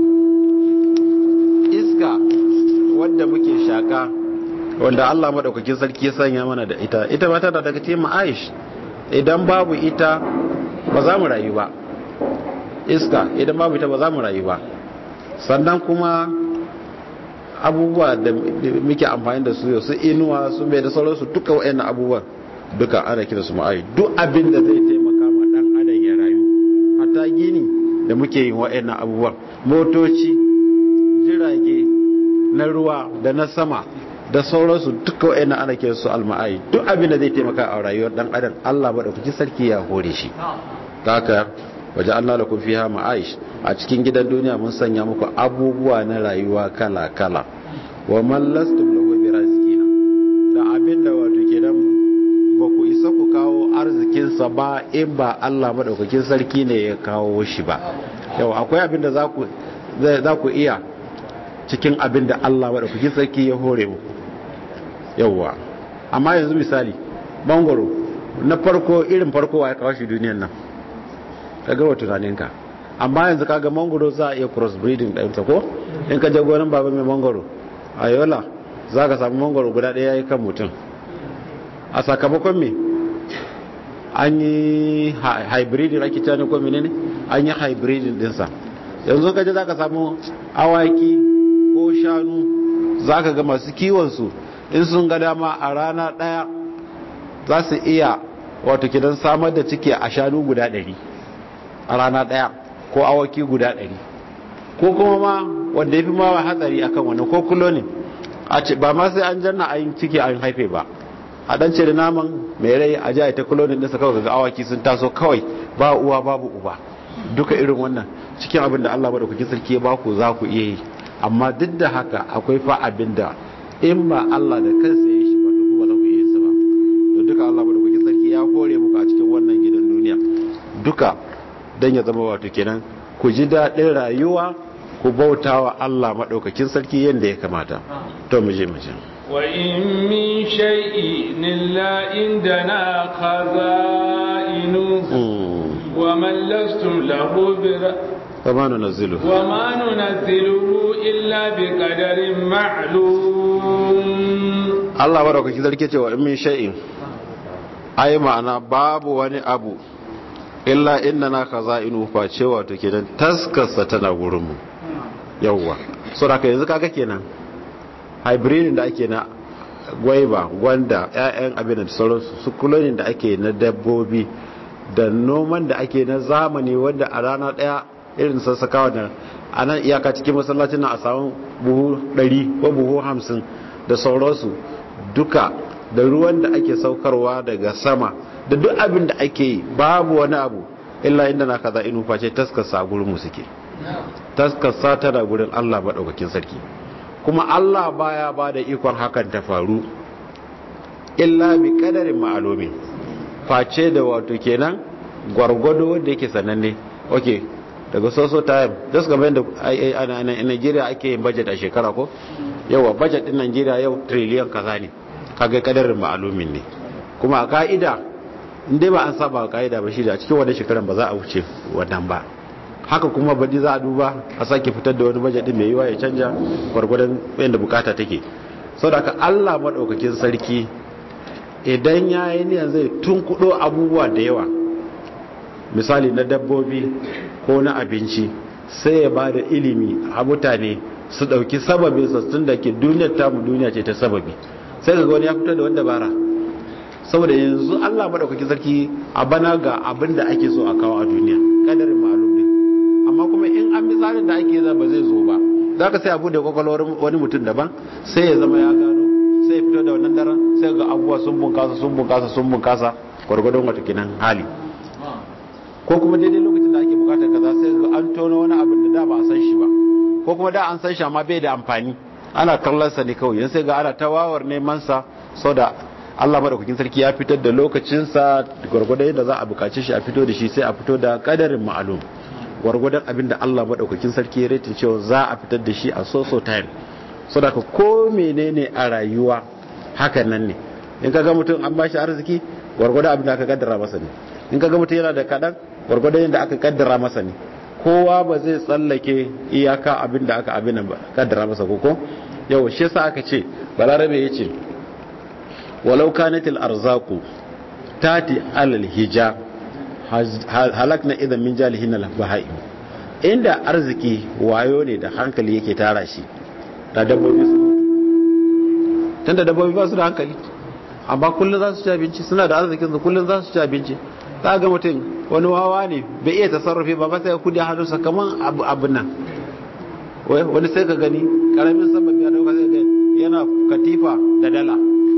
[SPEAKER 2] iska wadda muke shaka wanda Allah madaukakin sarki ya sanya mana da ita ita ba tana daga cikin ma'aish idan babu ita ba za mu rayu ba iska idan babu ita ba za mu rayu ba sannan kuma abubuwa da muke amfani da su yau su inuwa su mai da sauransu duka wa'annan abubuwan duka ana kira su ma'ai duk abin da zai taimaka ma dan adam ya rayu hatta gini da muke yin wa'annan abubuwan motoci jirage na ruwa da na sama da sauransu duka wa'annan ana kira su alma'ai duk abin da zai taimaka a rayuwar dan adam Allah madaukakin sarki ya hore shi haka waje Allah lakum fiha ma'aish a cikin gidan duniya mun sanya muku abubuwa na rayuwa kala kala wa man lastum lahu birazqina da abinda wato kenan ba ku isa ku kawo arzikin sa ba in ba Allah madaukakin sarki ne ya kawo shi ba yau akwai abinda za ku za ku iya cikin abinda Allah madaukakin sarki ya hore muku yauwa amma yanzu misali bangoro na farko irin farko wa ya kawo shi duniyan nan ka gawa tunaninka amma yanzu kaga mangoro za a iya crossbreeding ɗinsa ko in ka je gonan baba mai mangoro a yola za ka samu mangoro guda ɗaya yi kan mutum a sakamakon me an yi hybriding ake cani ko menene an yi hybriding ɗinsa yanzu ka je za ka samu awaki ko shanu za ka ga masu kiwonsu in sun ga dama a rana ɗaya za su iya wato kidan samar da ciki a shanu guda ɗari a rana ɗaya ko awaki guda ɗari ko kuma ma wanda ya fi ma hatsari akan wannan ko kulo ne a ce ba ma sai an janna a yin ciki an haife ba a ɗan ce da naman mai rai a ji a ta kulo ne ɗinsa kawai ga awaki sun taso kawai ba uwa babu uba duka irin wannan cikin abin da Allah madaukakin sarki ya baku za ku iya yi amma duk da haka akwai fa abin da in ba Allah da kansa ya shi ba to ku ba za ku iya sa ba to duka Allah madaukakin sarki ya kore muku a cikin wannan gidan duniya duka dan ya zama wato kenan ku ji daɗin rayuwa ku bauta wa Allah maɗaukakin sarki yadda ya kamata to mu je mu je
[SPEAKER 1] wa in min shay'in illa indana khaza'inu wa man lastum lahu bir
[SPEAKER 2] وما ننزله
[SPEAKER 1] وما ننزله إلا بقدر معلوم
[SPEAKER 2] Allah maɗaukakin sarki ce wa in min shay'in ai ma'ana babu wani abu illa inna na khaza'inu face wato kenan taskarsa tana gurin mu yawwa so da yanzu kaga kenan hybridin da ake na gwaiba gwanda ƴaƴan abin da sauransu su kulonin da ake na dabbobi da noman da ake na zamani wanda a rana daya irin sassakawa da a nan iyaka cikin masallacin na a samun buhu 100 ko buhu 50 da sauransu duka da ruwan da ake saukarwa daga sama da duk abin da ake yi babu wani abu illa inda na kaza inu face taskarsa a gurin mu suke taskarsa tana gurin Allah maɗaukakin sarki kuma Allah baya ba da ikon hakan ta faru illa bi kadarin ma'alumi face da wato kenan gwargwado wanda yake sananne okay daga soso time just game da a Nigeria ake yin budget a shekara ko yawa budget din Nigeria yau trillion kaza ne kaga kadarin ma'alumin ne kuma a ka'ida inda ba an saba ka'ida ba shi da cikin wannan shekaran ba za a wuce wannan ba haka kuma baɗi za a duba a sake fitar da wani bajet mai yiwa ya canja gwargwadon yadda bukata take sau da ka allah maɗaukakin sarki idan ya yi niyan zai tunkuɗo abubuwa da yawa misali na dabbobi ko na abinci sai ya ba da ilimi a mutane su ɗauki sababin sassun da ke duniyar tamu duniya ce ta sababi sai ga wani ya fitar da wanda bara saboda yanzu allah maɗaukakin sarki a bana ga abin da ake so a kawo a duniya kadarin ma'alum ne amma kuma in an bi tsarin da ake za ba zai zo ba za ka sai abu da kwakwalwar wani mutum daban sai ya zama ya gano sai ya fito da wannan daren sai ga abubuwa sun bunkasa sun bunkasa sun bunkasa gwargwadon wata kinan hali ko kuma daidai lokacin da ake bukatar kaza sai ga an tono wani abin da da ba a san shi ba ko kuma da an san shi amma bai da amfani ana kallon sa ne kawai yan sai ga ana tawawar neman sa sau da Allah madaukakin sarki ya fitar da lokacinsa gwargwadon yadda za a bukace shi a fito da shi sai a fito da kadarin ma'alum gwargwadon abin da Allah maɗaukakin sarki ya retin cewa za a fitar da shi a so-so time so da ka ko menene a rayuwa hakan nan ne in ka ga mutum an bashi arziki gwargwadon abin da aka kaddara masa ne in ka ga mutum yana da kaɗan gwargwadon yadda aka kaddara masa ne kowa ba zai tsallake iyaka abin da aka abin ba kaddara masa koko yau shi yasa aka ce balarabe ya ce walau kanatil arzaku tati alal hija halakna idan min jalihin al-bahai inda arziki wayo ne da hankali yake tara shi da dabbobi su tunda dabbobi ba su da hankali amma kullum za su ci abinci suna da arzikin su kullum za su ci abinci za ga mutum wani wawa ne bai iya tasarrufi ba ba sai kudi hannunsa kaman abin nan wani sai ka gani karamin sababi ya dauka sai ga yana katifa da dala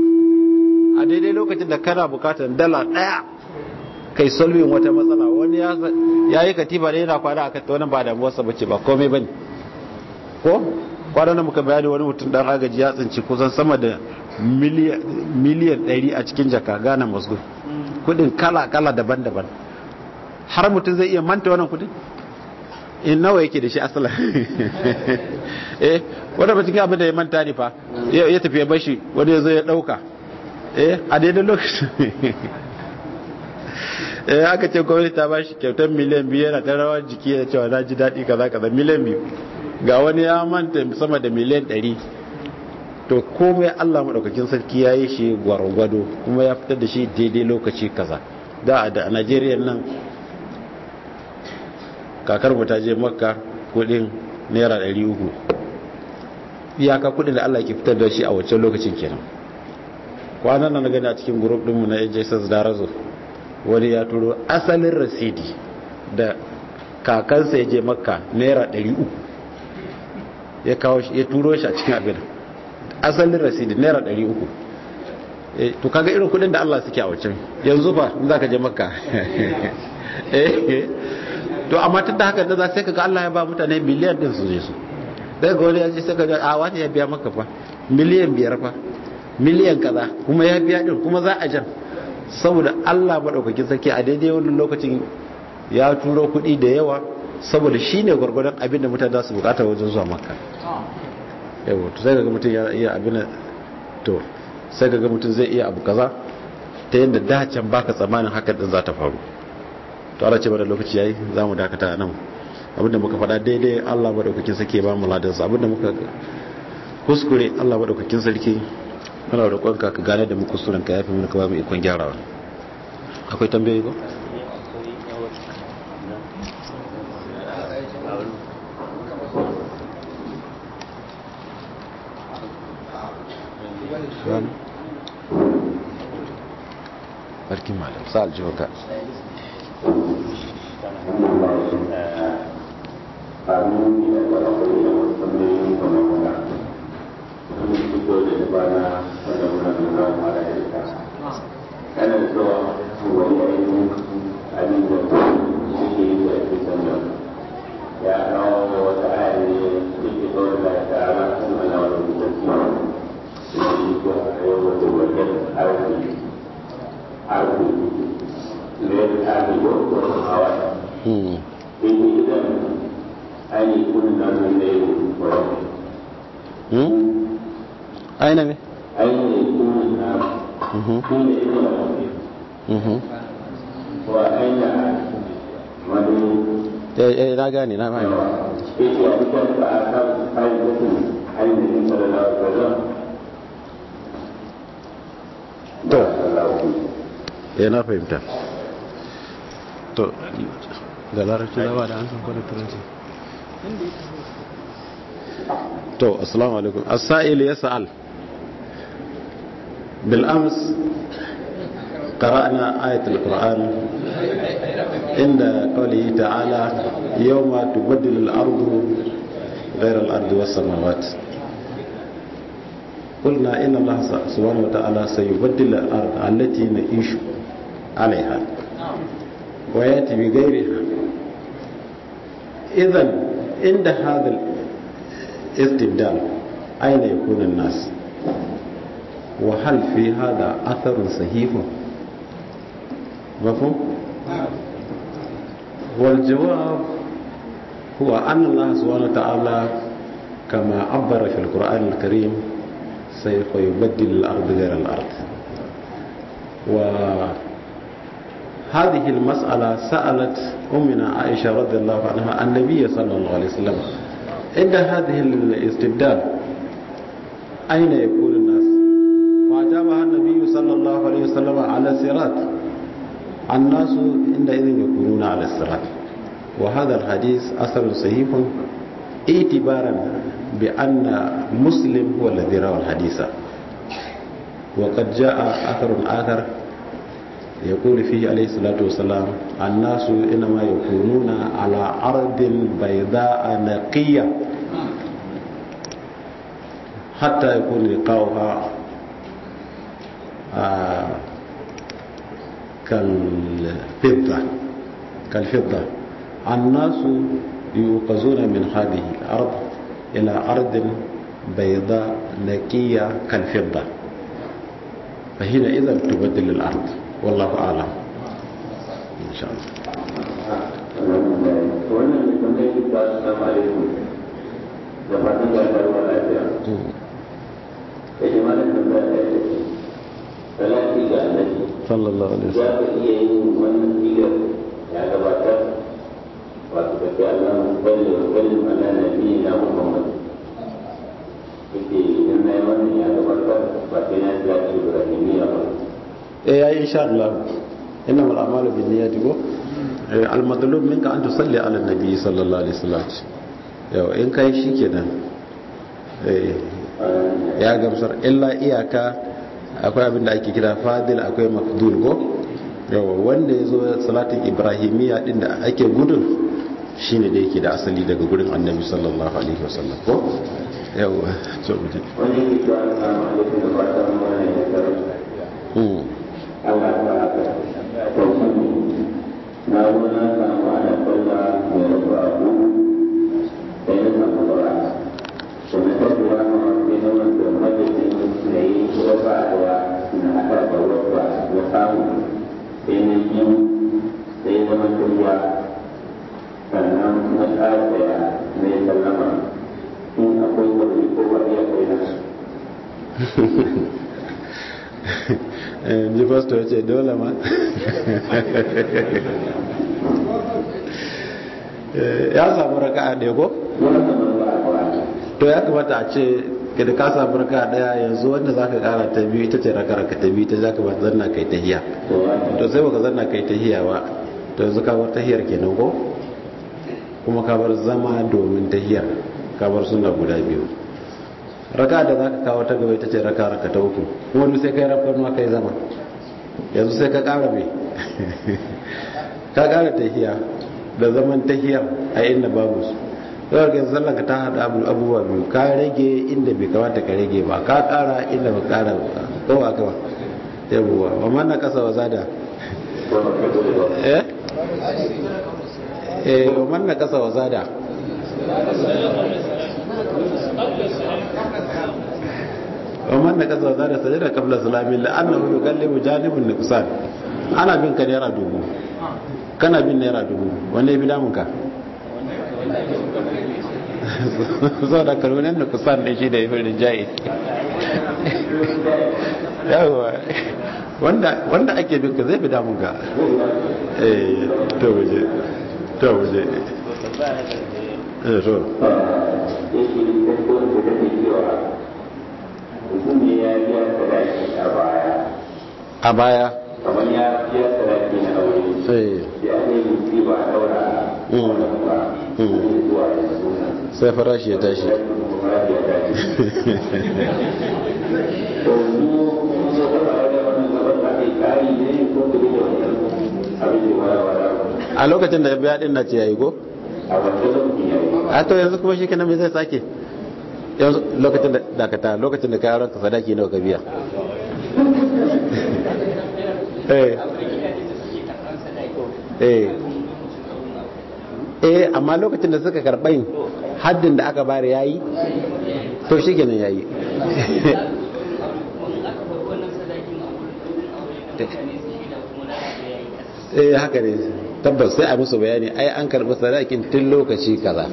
[SPEAKER 2] a daidai lokacin da kana bukatar dala daya kai solving wata matsala wani ya yi katifa da yana kwana a kata wani ba damuwarsa bace ba komai bane ko kwanan da muka bayani wani mutum dan agaji ya tsinci kusan sama da miliyan 100 a cikin jaka gana masgo kudin kala-kala daban-daban har mutum zai iya manta wannan kudin in nawa yake da shi asala eh wanda ba cikin abin da ya manta ne fa ya tafi ya bashi wani ya zo ya dauka eh a daidai lokacin eh aka ce gwamnati ta bashi kyautar miliyan biyu yana ta rawar jiki da cewa na ji daɗi kaza kaza miliyan biyu ga wani ya manta sama da miliyan ɗari to komai Allah maɗaukakin sarki ya yi shi gwargwado kuma ya fitar da shi daidai lokaci kaza da a Najeriya nan kakar mu ta je makka kudin naira ɗari uku iyaka kudin da Allah ke fitar da shi a wancan lokacin kenan kwanan nan na gani a cikin group ɗinmu na AJSS Darazo wani ya turo asalin rasidi da kakansa ya je makka naira 300 ya kawo shi ya turo shi a cikin abin asalin rasidi naira 300 to kaga irin kudin da Allah suke a wancan yanzu fa in zaka je makka to amma tun da haka da za sai kaga Allah ya ba mutane miliyan din su je su daga wani ya ce sai kaga a wani ya biya maka fa miliyan biyar fa miliyan kaza kuma ya biya din kuma za a jan saboda Allah maɗaukakin sarki a daidai wannan lokacin ya turo kuɗi da yawa saboda shi ne gwargwadon abin da mutane za su bukata wajen zuwa makka yawa to sai ga mutum ya iya abin to sai ga mutum zai iya abu kaza ta yadda dacen baka tsammanin hakan din za ta faru to Allah ce bada lokaci yayi za mu dakata nan abinda muka faɗa daidai Allah maɗaukakin sarki ba mu ladansa abinda muka kuskure Allah maɗaukakin sarki muna roƙonka ka gane da mu kusurin ka yafi mana ka ba mu ikon gyarawa akwai tambayoyi ko barkin malam sa aljihuka
[SPEAKER 3] kana da cewa wani ainihin abin da suke yi da ake sanya ya kawo wata aya ne da ke kawai da ta ala kan ana wani mutanci da shi ko a yau wata wajen arziki arziki ne da arziki ko kuma hawa yake idan ainihin kudin nan ne ne
[SPEAKER 2] aina me
[SPEAKER 3] ainihin kudin nan shi ne ina wa aina wani
[SPEAKER 2] eh na gane na mai
[SPEAKER 3] yake a cikin da a kan kayan mutum ainihin sallallahu alaihi wasallam
[SPEAKER 2] to eh na fahimta to da larabci na ba da an san kwanar turanci to assalamu alaikum as-sa'il yas'al bil ams قرأنا آية القرآن عند قوله تعالى يوم تبدل الأرض غير الأرض والسماوات قلنا إن الله سبحانه وتعالى سيبدل الأرض التي نعيش عليها ويأتي بغيرها إذا عند هذا الاستبدال أين يكون الناس وهل في هذا أثر صحيح مفهوم والجواب هو أن الله سبحانه وتعالى كما عبر في القرآن الكريم سوف يبدل الأرض غير الأرض وهذه المسألة سألت أمنا عائشة رضي الله عنها النبي صلى الله عليه وسلم عند هذه الاستبدال أين يكون الناس فأجابها النبي صلى الله عليه وسلم على الصراط الناس عندئذ يكونون على الصراط وهذا الحديث أثر صحيح اعتبارا بأن مسلم هو الذي روى الحديث وقد جاء أثر آخر يقول فيه عليه الصلاة والسلام الناس إنما يكونون على أرض بيضاء نقية حتى يكون لقاؤها آه كالفضة كالفضة الناس يوقظون من هذه الأرض إلى أرض بيضاء نقية كالفضة فحينئذ تبدل الأرض والله أعلم إن شاء الله
[SPEAKER 3] wannan da kuma yake ba su sama alaikum da fatan ga tarwa lafiya da jama'a da ba da yake salati ga annabi
[SPEAKER 2] sallallahu alaihi
[SPEAKER 3] za ka iya yin wannan sigar ya gabatar wato ka ce Allah salli wa sallim ala nabiyina Muhammad yake idan na yi wannan ya gabatar ba sai na salati Ibrahimiyya ba
[SPEAKER 2] eh yayi insha Allah innamal a'malu binniyati ko al-madlub minka an tusalli ala nabi sallallahu alaihi wasallam yau in kai shikenan eh ya gamsar illa iyaka akwai abin da ake kira fadil akwai mafdul ko yawa wanda ya zo salatin ibrahimiyya din da ake gudun shine da yake da asali daga gurin annabi sallallahu alaihi wasallam ko yawa to muje
[SPEAKER 3] wani yake cewa assalamu alaikum da fatan wannan ya karanta
[SPEAKER 2] mm
[SPEAKER 3] Allah ta tauhidi na zo na samu ana sallah mai rabu abu sai na samu bara da na tafi ya kama sai na wanda majalisin na yi wata daya na haɗa da wata na samu sai na yi sai na matuwa sannan na ƙara daya na yi sallama in akwai wani ko wani ya kai na
[SPEAKER 2] ji pastor ya ce dole ma ya samu raka'a ɗaya ko
[SPEAKER 3] wani kamar ba a kawai
[SPEAKER 2] to ya kamata a ce ka da ka samu raka'a ɗaya yanzu wanda za ka ƙara ta biyu ita ce raka raka ta biyu ta za ka ba zanna kai ta hiya to sai baka zanna kai ta hiya ba to yanzu ka bar ta hiyar kenan ko kuma ka bar zama domin ta hiyar ka bar suna guda biyu raka da za ka kawo ta gaba ita ce raka raka ta uku kuma duk sai kai rafkar ma kai zama yanzu sai ka ƙara mai ka ƙara tahiya da zaman tahiyar a inda babu su yau ga sallan ka ta hada abubuwa biyu ka rage inda bai kamata ka rage ba ka kara inda ba kara ko ba ka ba yabuwa ba man na kasa waza da eh eh ba man na kasa waza da wa man na kasa waza da sajada qabla salami la annahu yuqallibu janibun nuqsan ana bin ka naira dubu kana bin naira dubu wanda ya bi damun ka zo da karunan da kusan da shi da ya fi rinjaye yawa wanda ake bin ka zai fi damun ka eh to waje to waje eh to a baya
[SPEAKER 3] kamar ya biya sadaki na aure
[SPEAKER 2] sai
[SPEAKER 3] ya ne yi ba a daura wannan ba zuwa yanzu
[SPEAKER 2] sai farashi ya tashi a lokacin da ya biya din na ce yayi go a to yanzu kuma shi kenan me zai sake yanzu lokacin da dakata lokacin da kayan ranka sadaki nawa ka biya eh eh eh amma lokacin da suka karɓai haddin da aka bari yayi to shi kenan yayi eh haka ne tabbas sai a musu bayani ai an karɓi sadakin tun lokaci kaza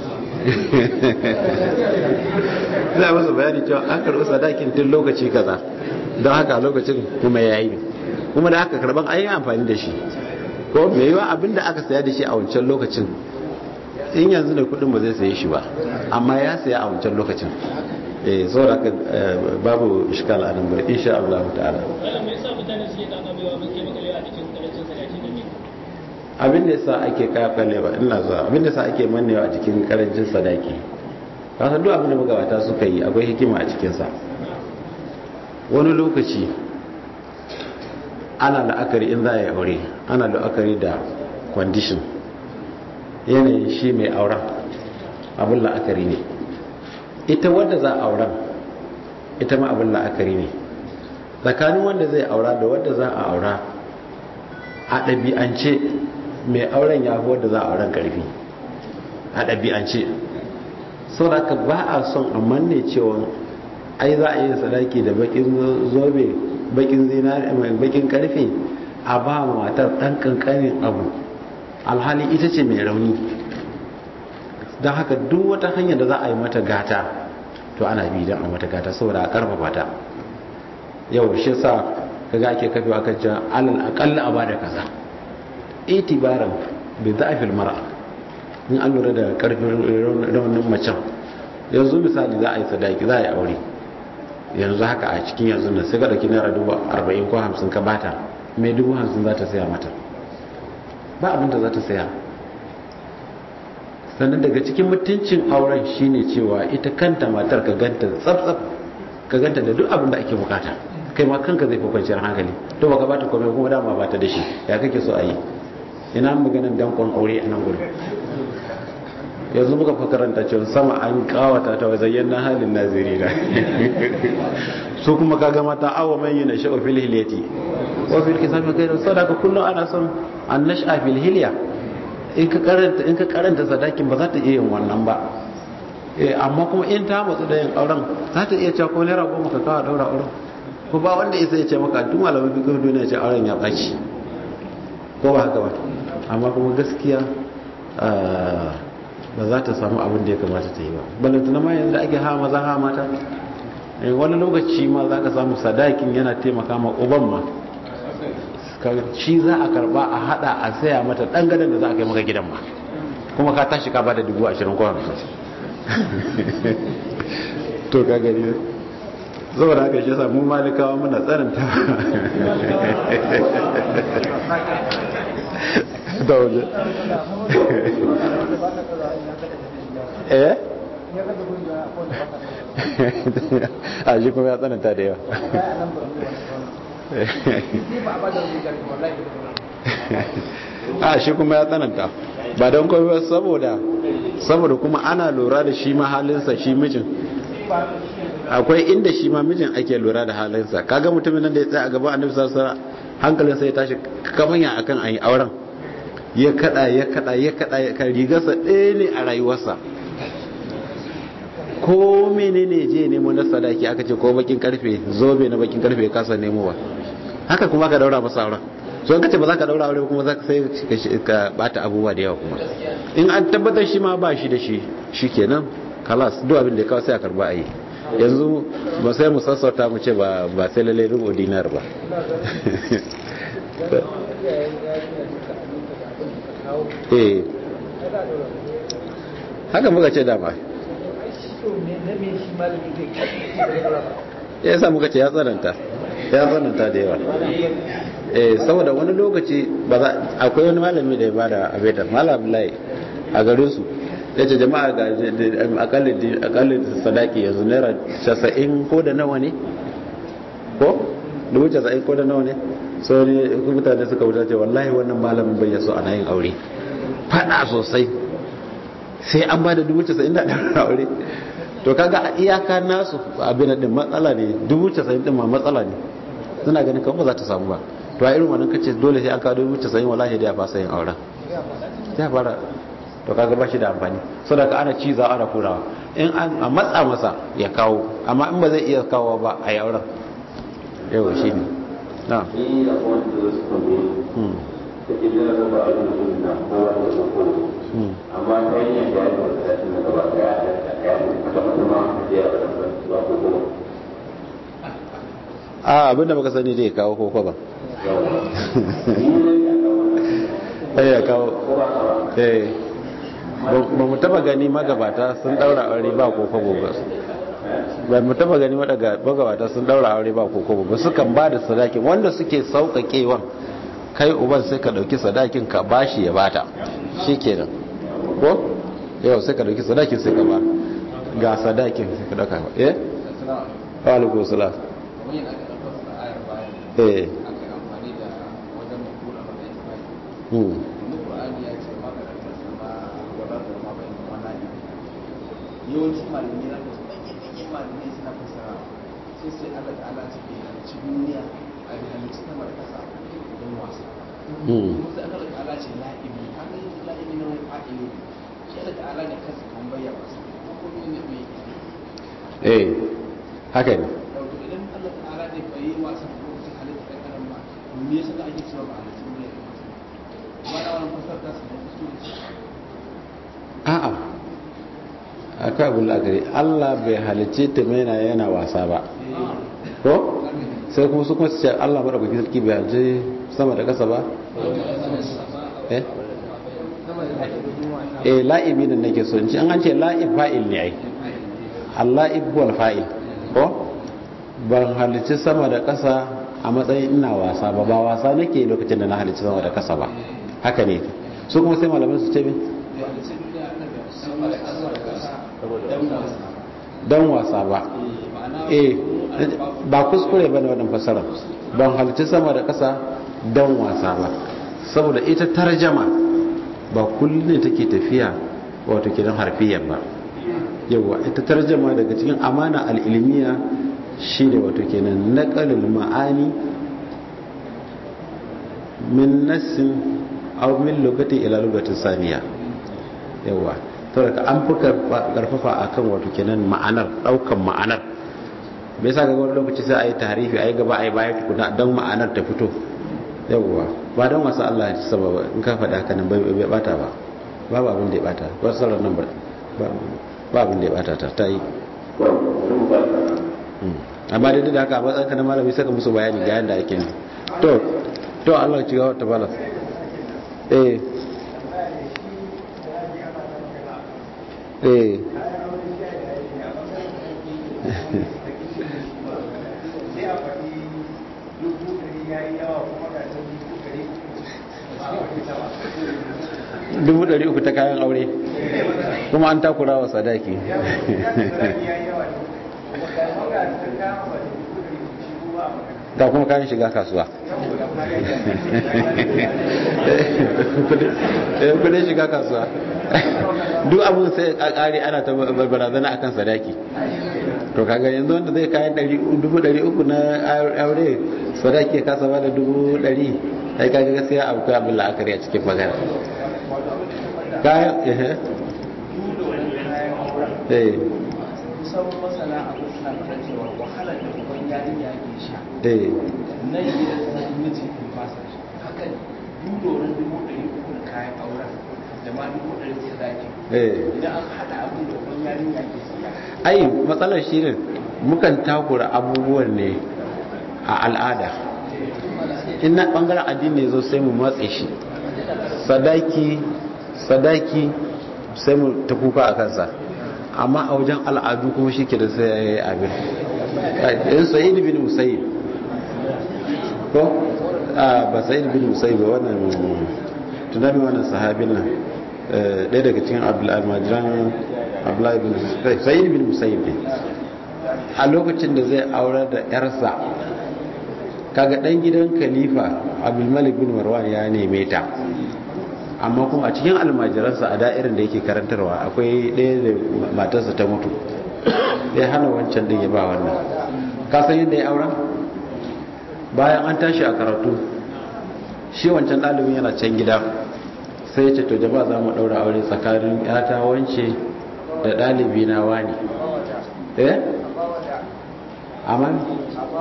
[SPEAKER 2] sai a musu bayani cewa an karɓi sadakin tun lokaci kaza don haka lokacin kuma yayi kuma da aka karɓan ai amfani da shi ko me yiwa abin da aka saya da shi a wancan lokacin in yanzu da kudin ba zai saye shi ba amma ya saya a wancan lokacin eh saboda haka babu iskal a nan ba insha Allah ta'ala abin da yasa ake kakalewa ina zuwa abin da yasa ake mannewa a cikin karancin sadaki ka san duk abin da magabata suka yi akwai hikima a cikin sa wani lokaci ana la'akari in za a yi aure ana la'akari da condition yanayin shi mai auren abin la'akari ne ita wadda za a auren ita ma abin la'akari ne tsakanin wanda zai aura da wadda za a aura a ɗabi'ance mai auren ya fi wadda za a auren ƙarfi a ɗabi'ance sau da ka ba a son a manne cewa ai za a yi sadaki da bakin zobe bakin zinari mai bakin karfe a ba matar dan kankanin abu alhali ita ce mai rauni don haka duk wata hanyar da za a yi mata gata to ana bi don a mata gata saboda a karfafa ta yau shi sa kaga ake kafewa kan cewa alal akalla a bada kaza itibaran bi za'fil mar'a in an lura da karfin raunin macen yanzu misali za a yi sadaki za a yi aure yanzu haka a cikin yanzu na sai ka dauki naira dubu arba'in ko hamsin ka bata mai dubu hamsin za ta saya mata ba abinda za ta saya sannan daga cikin mutuncin auren shine cewa ita kanta matar ka ganta tsaf ka ganta da duk abin da ake bukata kai ma kanka zai fi kwanciyar hankali to baka bata komai kuma dama bata da shi ya kake so a yi ina maganin dankon aure a nan gurin yanzu muka fa karanta cewa sama an kawata ta wajen na halin naziri na su kuma kaga mata awa mai yi na sha'o fil hilyati wa fil kisafi kai sadaka kullum ana son an nasha fil hilya in ka karanta in ka karanta sadakin ba za ta iya yin wannan ba eh amma kuma in ta matsu da yin auren za ta iya cewa ko naira goma ka kawo daura auren ko ba wanda isa ya ce maka duk malamin fiqh duniya ce auren ya baci ko ba haka ba amma kuma gaskiya ba za ta samu abin da ya kamata ta yi ba balantana ma yanzu da ake ha maza ha mata wani lokaci ma za ka samu sadakin yana taimaka ma uban ma shi za a karba a hada a saya mata dan gadon da za a kai maka gidan ma kuma ka tashi ka bada dubu ashirin ko hamsin to ka gani saboda haka shi samu malikawa muna tsananta da waje eh a shi kuma ya tsananta da yawa a shi kuma ya tsananta ba don kawai saboda saboda kuma ana lura da shi ma halinsa shi mijin akwai inda shi ma mijin ake lura da halinsa kaga mutumin nan da ya tsaya a gaban annabi sallallahu alaihi wasallam hankalinsa ya tashi kamanya akan ayi auren ya kada ya kada ya kada ya kada rigarsa ɗaya ne a rayuwarsa ko menene je nemo na sadaki aka ce ko bakin karfe zobe na bakin karfe ya kasa nemo ba haka kuma ka daura masa auren so in ka ce ba za ka daura aure kuma za ka sai ka bata abubuwa da yawa kuma in an tabbatar shi ma ba shi da shi shikenan kalas duk abin da ya kawo sai a karba a yi yanzu ba sai mu sassauta mu ce ba sai lalle rubo dinar ba eh haka muka ce dama ya sa muka ce ya tsananta ya tsananta da yawa eh saboda wani lokaci ba za akwai wani malami da ya bada abedar malam abdullahi a garin su ya ce jama'a ga akallin sadaki yanzu naira casa'in ko da nawa ne ko dubu casa'in ko da nawa ne so ne mutane suka wuta ce wallahi wannan malamin bai yaso ana yin aure fada sosai sai an ba da dubu casa'in da ɗan aure to kaga a iyaka nasu abin din matsala ne dubu casa'in din ma matsala ne suna ganin kan ba za ta samu ba to a irin wannan kace dole sai an kawo dubu casa'in wallahi da ya fasa yin auren ya fara to kaga ba shi da amfani saboda ana ciza ana kurawa in an a matsa masa ya kawo amma in ba zai iya kawo ba a yi auren yau shi ne na
[SPEAKER 3] ni da wanda da su kome ta ke jira da ba a yi mutum na kowa da su kowa amma ta yi yin da ya yi wata da na gaba daya da ya yi ta mutum ma da ya yi ba ko kowa
[SPEAKER 2] a abinda baka sani zai kawo koko ba ya kawo eh ba mu taba gani magabata sun daura aure ba ko kwabo ba ba mu taba gani magabata sun daura aure ba ko kwabo ba sukan ba da sadakin wanda suke sauƙaƙewan kai uban sai ka ɗauki sadakin ka bashi ya bata shi kenan ko yau sai ka ɗauki sadakin sai ka ba ga sadakin sai ka ɗauka eh wa alaikum salam eh hmm
[SPEAKER 4] yawancin malamai na da ɗanyen malamai suna fasara sai sai Allah ta'ala ce bai halicci duniya a bai halicci sama da ƙasa don wasa kuma sai Allah ta'ala ce la'ibi haka yi la'ibi na wani fa'ili shi Allah ta'ala da kansa kan bayyana wasa ko ne ne bai
[SPEAKER 2] eh haka ne
[SPEAKER 4] dauki idan Allah ta'ala ne bai yi wasa ko lokacin halitta ɗan adam ba me yasa da ake cewa ba halitta duniya da wasa kuma da wannan fasar ta su ne su
[SPEAKER 2] a'a akwai abin lagari allah bai halicce ta mena yana wasa ba ko sai kuma su kuma su ce allah maɗaukaki sarki bai halicce sama da ƙasa ba eh eh la'ibi da nake so ci an an ce la'ib fa'il ne ai alla'ib wal fa'il ko ban halicci sama da ƙasa a matsayin ina wasa ba ba wasa nake lokacin da na halicci sama da ƙasa ba haka ne su kuma sai malaman su ce min don wasa ba eh ba kuskure ba ne waɗin fasara ban halitta sama da ƙasa don wasa ba saboda ita tarjama ba kullum ne take tafiya wato kidan harfiyar ba yawa ita tarjama daga cikin amana al'ilmiya shi ne wato kenan naƙalin ma'ani min nassin aw min lugatin ila lugatin saniya yawa saboda an fi karfafa akan wato kenan ma'anar daukan ma'anar me yasa ga wani lokaci sai ayi tarihi ayi gaba ayi baya tukuna don ma'anar ta fito yawwa ba don wasu Allah ya sababa in ka faɗa haka nan bai bata ba babu abin da ya bata ba sauran nan ba ba abin da ya bata ta ta yi amma da da haka a matsayin ka na malami saka musu bayani ga yadda ake ne to to Allah ci gaba ta bala eh eh dubu ɗari uku ta kayan aure kuma an takura wa sadaki da kuma kayan shiga kasuwa kudin shiga kasuwa duk abin sai a kare ana ta barazana akan sadaki to kaga yanzu wanda zai kayan dubu dari uku na aure sadaki ya kasa ba da dubu dari ai kaga gaskiya abu kai abin la'akari a cikin magana kayan eh
[SPEAKER 4] kusan masana abu suna fara cewa wahalar da uban yarinya ke sha
[SPEAKER 2] eh
[SPEAKER 4] nan gidan na miji in fasa shi haka dudorin dubu ɗari uku da kayan auren da ma dubu ɗari sadaki
[SPEAKER 2] eh
[SPEAKER 4] idan aka haɗa abin da uban yarinya ke siya
[SPEAKER 2] ai matsalar shi ne mukan takura abubuwan ne a al'ada in na bangaren addini zo sai mu matse shi sadaki sadaki sai mu ta kuka a kansa amma a wajen al'adu kuma shi ke da sai ya yi abin in sa'id bin musayyib ko a ba sa'id bin musayyib ba wannan tunani wannan sahabin nan ɗaya daga cikin almajiran abdullahi bin sa'id bin musayyib ne a lokacin da zai aurar da yarsa kaga dan gidan khalifa abdulmalik bin marwan ya neme ta amma kuma a cikin almajiransa a da'irin da yake karantarwa akwai ɗaya da matarsa ta mutu ya hana wancan din ya ba wannan kasan yadda ya aura bayan an tashi a karatu shi wancan ɗalibin yana can gida sai ya ce to jama'a za mu ɗaura aure tsakanin yata wance da ɗalibi na wani eh aman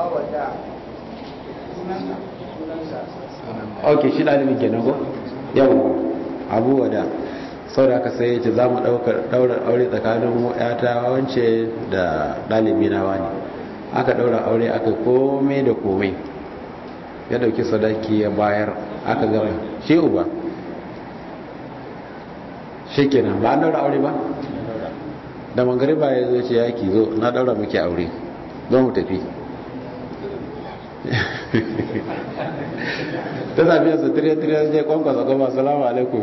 [SPEAKER 2] ok shi ɗalibin kenan ko yawon abu wada sau da aka sai ce za mu ɗaura aure tsakanin yata wance da ɗalibi na wani aka ɗaura aure aka kome da kome ya ɗauki sadaki ya bayar aka gama shi uba shi kenan ba an ɗaura aure ba da mangariba ya zo ce yaki zo na ɗaura muke aure zo mu tafi ta safiya su tiriya-tiriya zai kwankwasa kuma salamu alaikum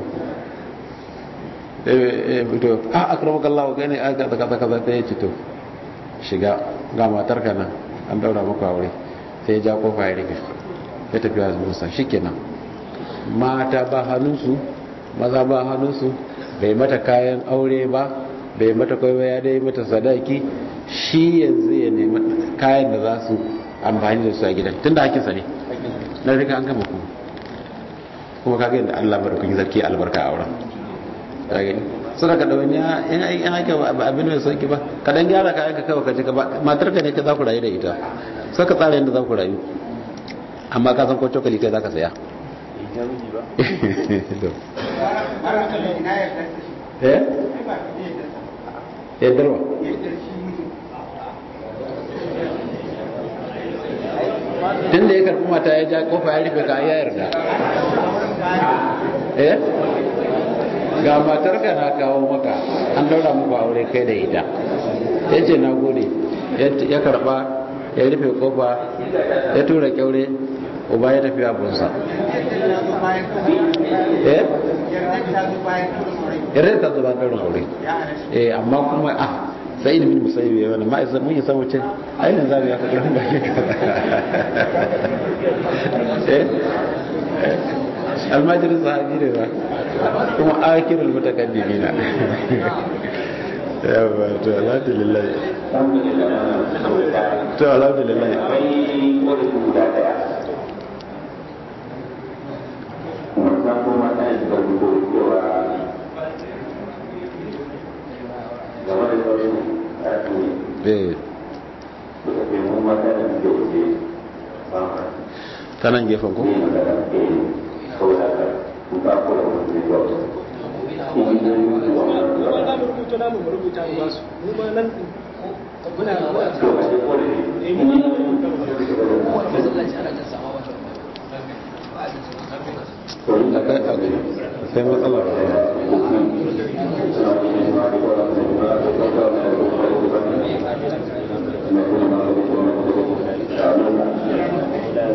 [SPEAKER 2] to a akrama kallawa kai ne aka kaza kaza ta yi cito shiga ga matar ka nan an daura maka aure sai ya ja kofa ya rufe ya tafi a musa shikenan mata ba hannunsu maza ba hannunsu bai mata kayan aure ba bai mata kwaiwa ya dai mata sadaki shi yanzu ya nemi kayan da za su amfani da su a gidan tun da hakinsa ne na rika an gama kuma kuma kaga yadda Allah bar kun zarki albarka a wurin kage suna ka dawani in ai in haka abin mai sauki ba ka dan gyara kayan ka kawai ka ji ka ba matar ka ne ka za ku rayu da ita sai ka tsara yadda za ku rayu amma ka san ko cokali kai za ka saya eh yaddarwa tun da ya karbi mata ya ja kofa ya rufe ka ya yarda eh ga matar ka na kawo maka an daura muku aure kai da ita ya ce na gode ya karba ya rufe kofa ya tura kyaure uba ya tafi abunsa eh yarda ta zuba daurin aure eh amma kuma ah sai ilimin musayi ya wani ma'aikata mun yi san wuce ainihin zamu ya kakar bakin ka eh almajirin sahabi ne ba kuma akirul mutakaddimi na yawa to alhamdulillah to alhamdulillah ta nan gefen ku? akwai matsala